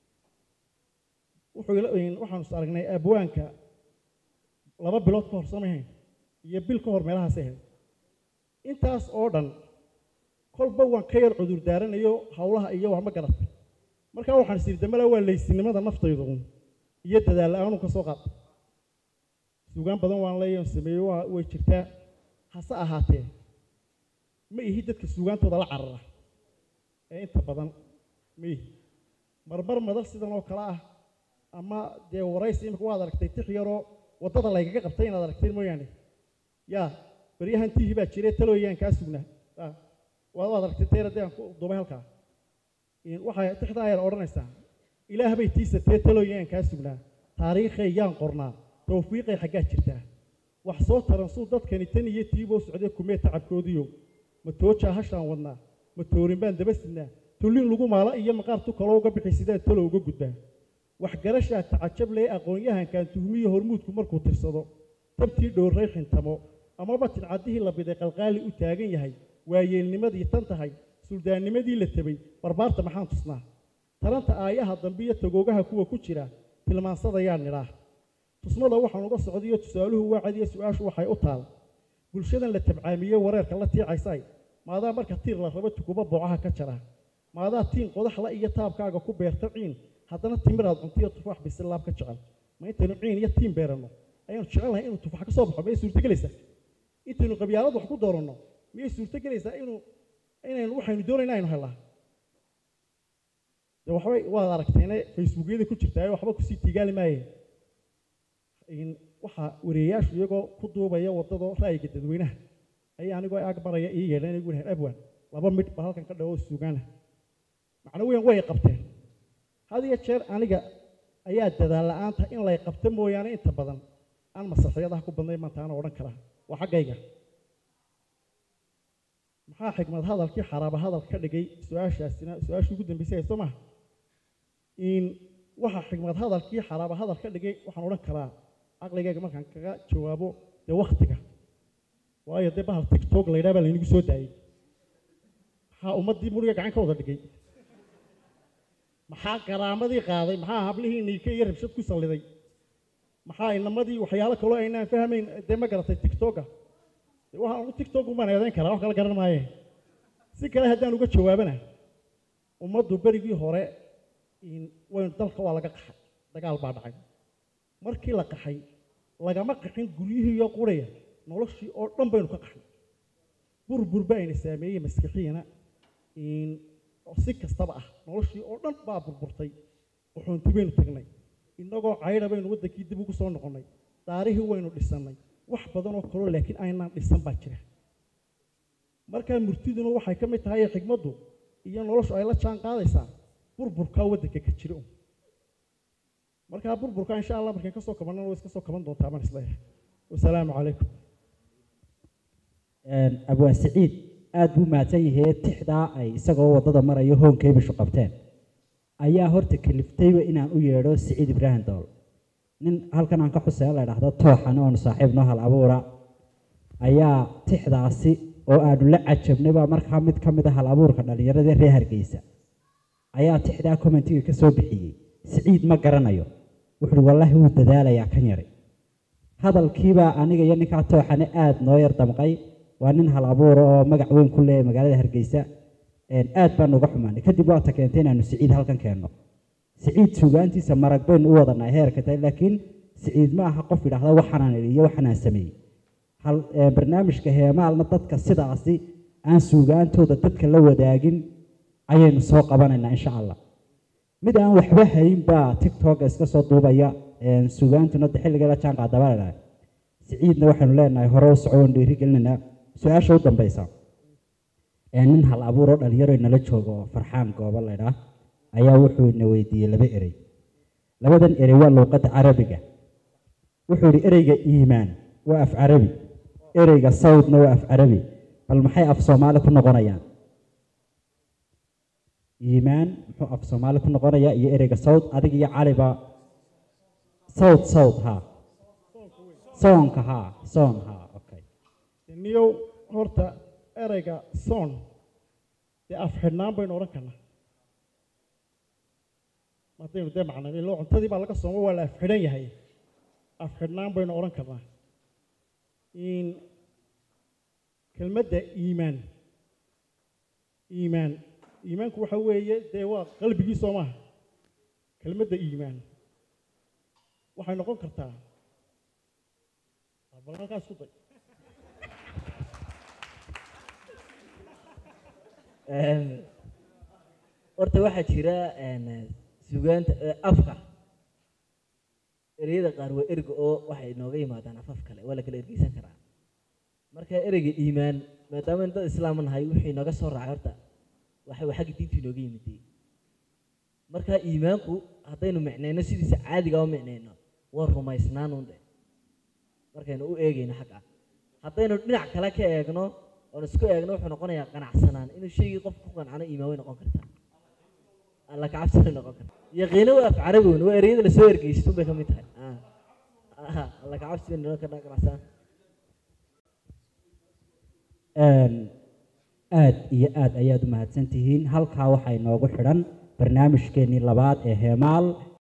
wuxuu ila in- waxaanu is aragnay abwaanka laba bilood ka hor samahayn iyo bil ka hor meelahaas ahayd intaas oo dhan kolba waan ka yar cudur daaranayo howlaha iyo wax ma garatay markaa waxaan is yidhi damala waa laysinimada naftaydu un iyo dadaal la-aanu ka soo qaata suugaan badan waan leeyahay sameeyey waa way jirtaa hase ahaatee ma ihi dadka suugaantooda la carara ee inta badan ma ihi marmar madal sidan oo kale ah ama dee waraysi imika waad aragtay tix yaroo waddada laygaga qabtay inaad aragteen mooyaane yaa baryahan tihi baa jire talooyaan kaa sugnaa Ah, waad waad aragtay teera dee aan ku duubay halkaa In waxay tixdaa yar odhanaysaa ilaah bay tiisatee talooyaan kaa sugnaa taariikhay yaan qornaa tawfiiqay xaggaa jirtaa wax soo taran suu dadkani tan iyo tiiboo socday kumee tacabkoodiyo ma toojaa hashaan wadnaa ma toorin baan daba sidnaa tullin lagu maala iyo maqaar tu kaloo uga bixi sidaan talo uga gudbaa waxgarashaa tacajab lee aqoon-yahankan tuhmiyo hormuudku markuu tirsado tabtii dhowray xintamo amaba tidcaddihii la biday qalqaali u taagan yahay waayeelnimadii tan tahay suldaannimadii la tabay barbaarta maxaan tusnaa taranta aayaha dambe iyo tagoogaha kuwa ku jira tilmaansadayaan nidhaah tusmada waxaan uga socdayo tusaaluhu waa cadiyo su-aashu waxay u taal bulshadan la tabcaamiyey wareerka la tiicaysay maadaa marka tiir la rabo tukuba boocaha ka jara maadaa tiin qodaxla iyo taabkaaga ku beerta ciin haddana timiraad cuntiyo tufaax bisilaab ka jecel ma intaynu ciin iyo tiin beeranno ayaanu jecelnahay inuu tufaax ka soo baxo miyay suurtogelaysaa intaynu qabyaalad wax ku dooranno miyay suurtogelaysaa inuu inaynu waxaynu doonayna aynu helnaa de waxbay waad aragteene facebookyada ku jirtaa waxba kusii tiigaali maayeen in waxaa wareeyaashu iyagoo ku duubaya waddada ra'yiga dadweynaha ayaa anigoo ag maraya ii yeedheen igu dhahay abwan laba midh ba halkan ka dhawo suugaana macno weyn way qabteen had iyo jeer aniga ayaa dadaal la-aanta in lay qabto mooyaane inta badan aan masraxiyadaha ku badnay maanta ana odhan karaa waa xaggayga maxaa xikmad hadalkii xaraaba hadal ka dhigay su-aashaasina su-aashii ugu dambeysay soo maha in waxa xikmad hadalkii xaraaba hadal ka dhigay waxaan odhan karaa caqligayga markaan kaga jawaabo dee waktiga waayo dee bahal tigtog la yidhaha baa laynagu soo daayey maxaa ummaddii muriga gacan ka wada dhigay maxaa garaamadii qaaday maxaa hablihii niike iyo rabshad ku salliday maxaa inamadii waxyaalo kaloo aynaan fahmayn dee ma garatay tigtoga dee waxaan ugu tigtog umaan eedayn karaa wax kala garan maaye si kale haddaan uga jawaabana ummaddu berigii hore in waynu dalka waa laga qaxay dagaal baa dhacay markii la qaxay lagama qaxin guryihii iyo quraya noloshii oo dhan baynu ka qaxnay burbur ba ayna saameeyey maskixiyana in oo si kastaba ah noloshii oo dhan baa burburtay uxuunti baynu tagnay innagoo caydha baynu waddankii dib ugu soo noqonnay daarihii waynu dhisannay wax badan oo kaloo laakiin aynaan dhisan baa jira markaa murtiduna waxay ka mid tahay xikmaddu iyo noloshu ay la jaan qaadaysaa burburkaa waddanka ka jira un markaa burburka insha allah markaan ka soo kabannana way iska soo kaban doontaa baan isleeyahay wasalaamu calaykum abwaan siciid aad buu mahadsan yahay tixdaa ay isagoo waddada marayo hoonkeybishu qabteen ayaa horta kaliftayba inaan u yeedho siciid ibraahim dool nin halkan aan ka xusaya la idhaahdo tooxan oonu saaxiib noo hal abuura ayaa tixdaasi oo aanu la cajabnay baa markaa mid ka mid a hal abuurka dhallinyarada reer hargeysa ayaa tixdaa commentiga ka soo bixiyey siciid ma garanayo wuxuu uhi wallaahi wuu dadaalayaa kan yari hadalkiibaa aniga iyo ninkaa tooxane aad noo yar damqay waa nin hal abuura oo magac weyn ku leeyahay magaalada hargeysa aad baanu uga xumaanay kadib waata keentay inaanu siciid halkan keenno siciid sugaantiisa marag baynu u wadanaa heerka tahay laakiin siciid ma aha qof yidhaahda waxaanaan idhi iyo waxaanaan sameeyey hal barnaamijka heemaalna dadka sidaasi aan suugaantooda dadka la wadaagin ayaynu soo qabanaynaa insha allah mid aan waxba hayn baa tictoka iska soo duubaya sugaantuna de xilliga la jaan qaadaba la dhahay siciidna waxaynu leenahay hore u soco oon dhiiri gelinaynaa su-aasha u dambeysa nin hal abuuroo dhalinyaro inala joogo oo farxaan goobo laydhaa ayaa wuxuu ina weydiiyey laba erey labadan erey waa luuqadda carabiga wuxuu yidhi ereyga iimaan waa af carabi ereyga sawdna waa af carabi bal maxay af soomaali ku noqonayaan iimaan muxuu af soomaali ku noqonayaa iyo ereyga sawd adig iyo caliba sawd sawd ha soonka ha soon ha okay niyow horta ereyga soon dee af xidhnaan baynu odhan karnaa haddaynu dee macnay ilo cuntadii baa laga sooma waa la af xidhan yahay af xidhnaan baynu odhan karnaa in kelmadda iimaan iimaan iimaanku waxa weeye dee waa qalbigii soo maaha kelmadda iimaan waxay noqon kartaa bal halkaa isku day horta waxaa jira sugaanta afka ereyada qaar waa erga oo waxay nooga yimaadaan afaf kale waa la kala ergeysan karaa marka ereyga iimaan maadaama dad islaam nahay wixii nooga soo raacay horta waxa waa xagga diintu inooga yimiday marka iimaanku haddaynu micnayno sidiisa caadiga u micnayno waa rumaysnaan unde markaynu u eegayno xagga haddaynu dhinac kale ka eegno oon isku eegno wuxuu noqonayaa qanacsanaan inuu shaygii qof ku qancano iimaan way noqon kartaa alla kacabsi way noqon kartaa yaqiino waa af carabi wen waa ereyada lasoo ergeysto bay ka mid tahay alla kacabsi bay noqon kartaa qanacsanaan aad iyo aad ayaad u mahadsan tihiin halkaa waxaa inoogu xidhan barnaamijkeennii labaad ee heemaal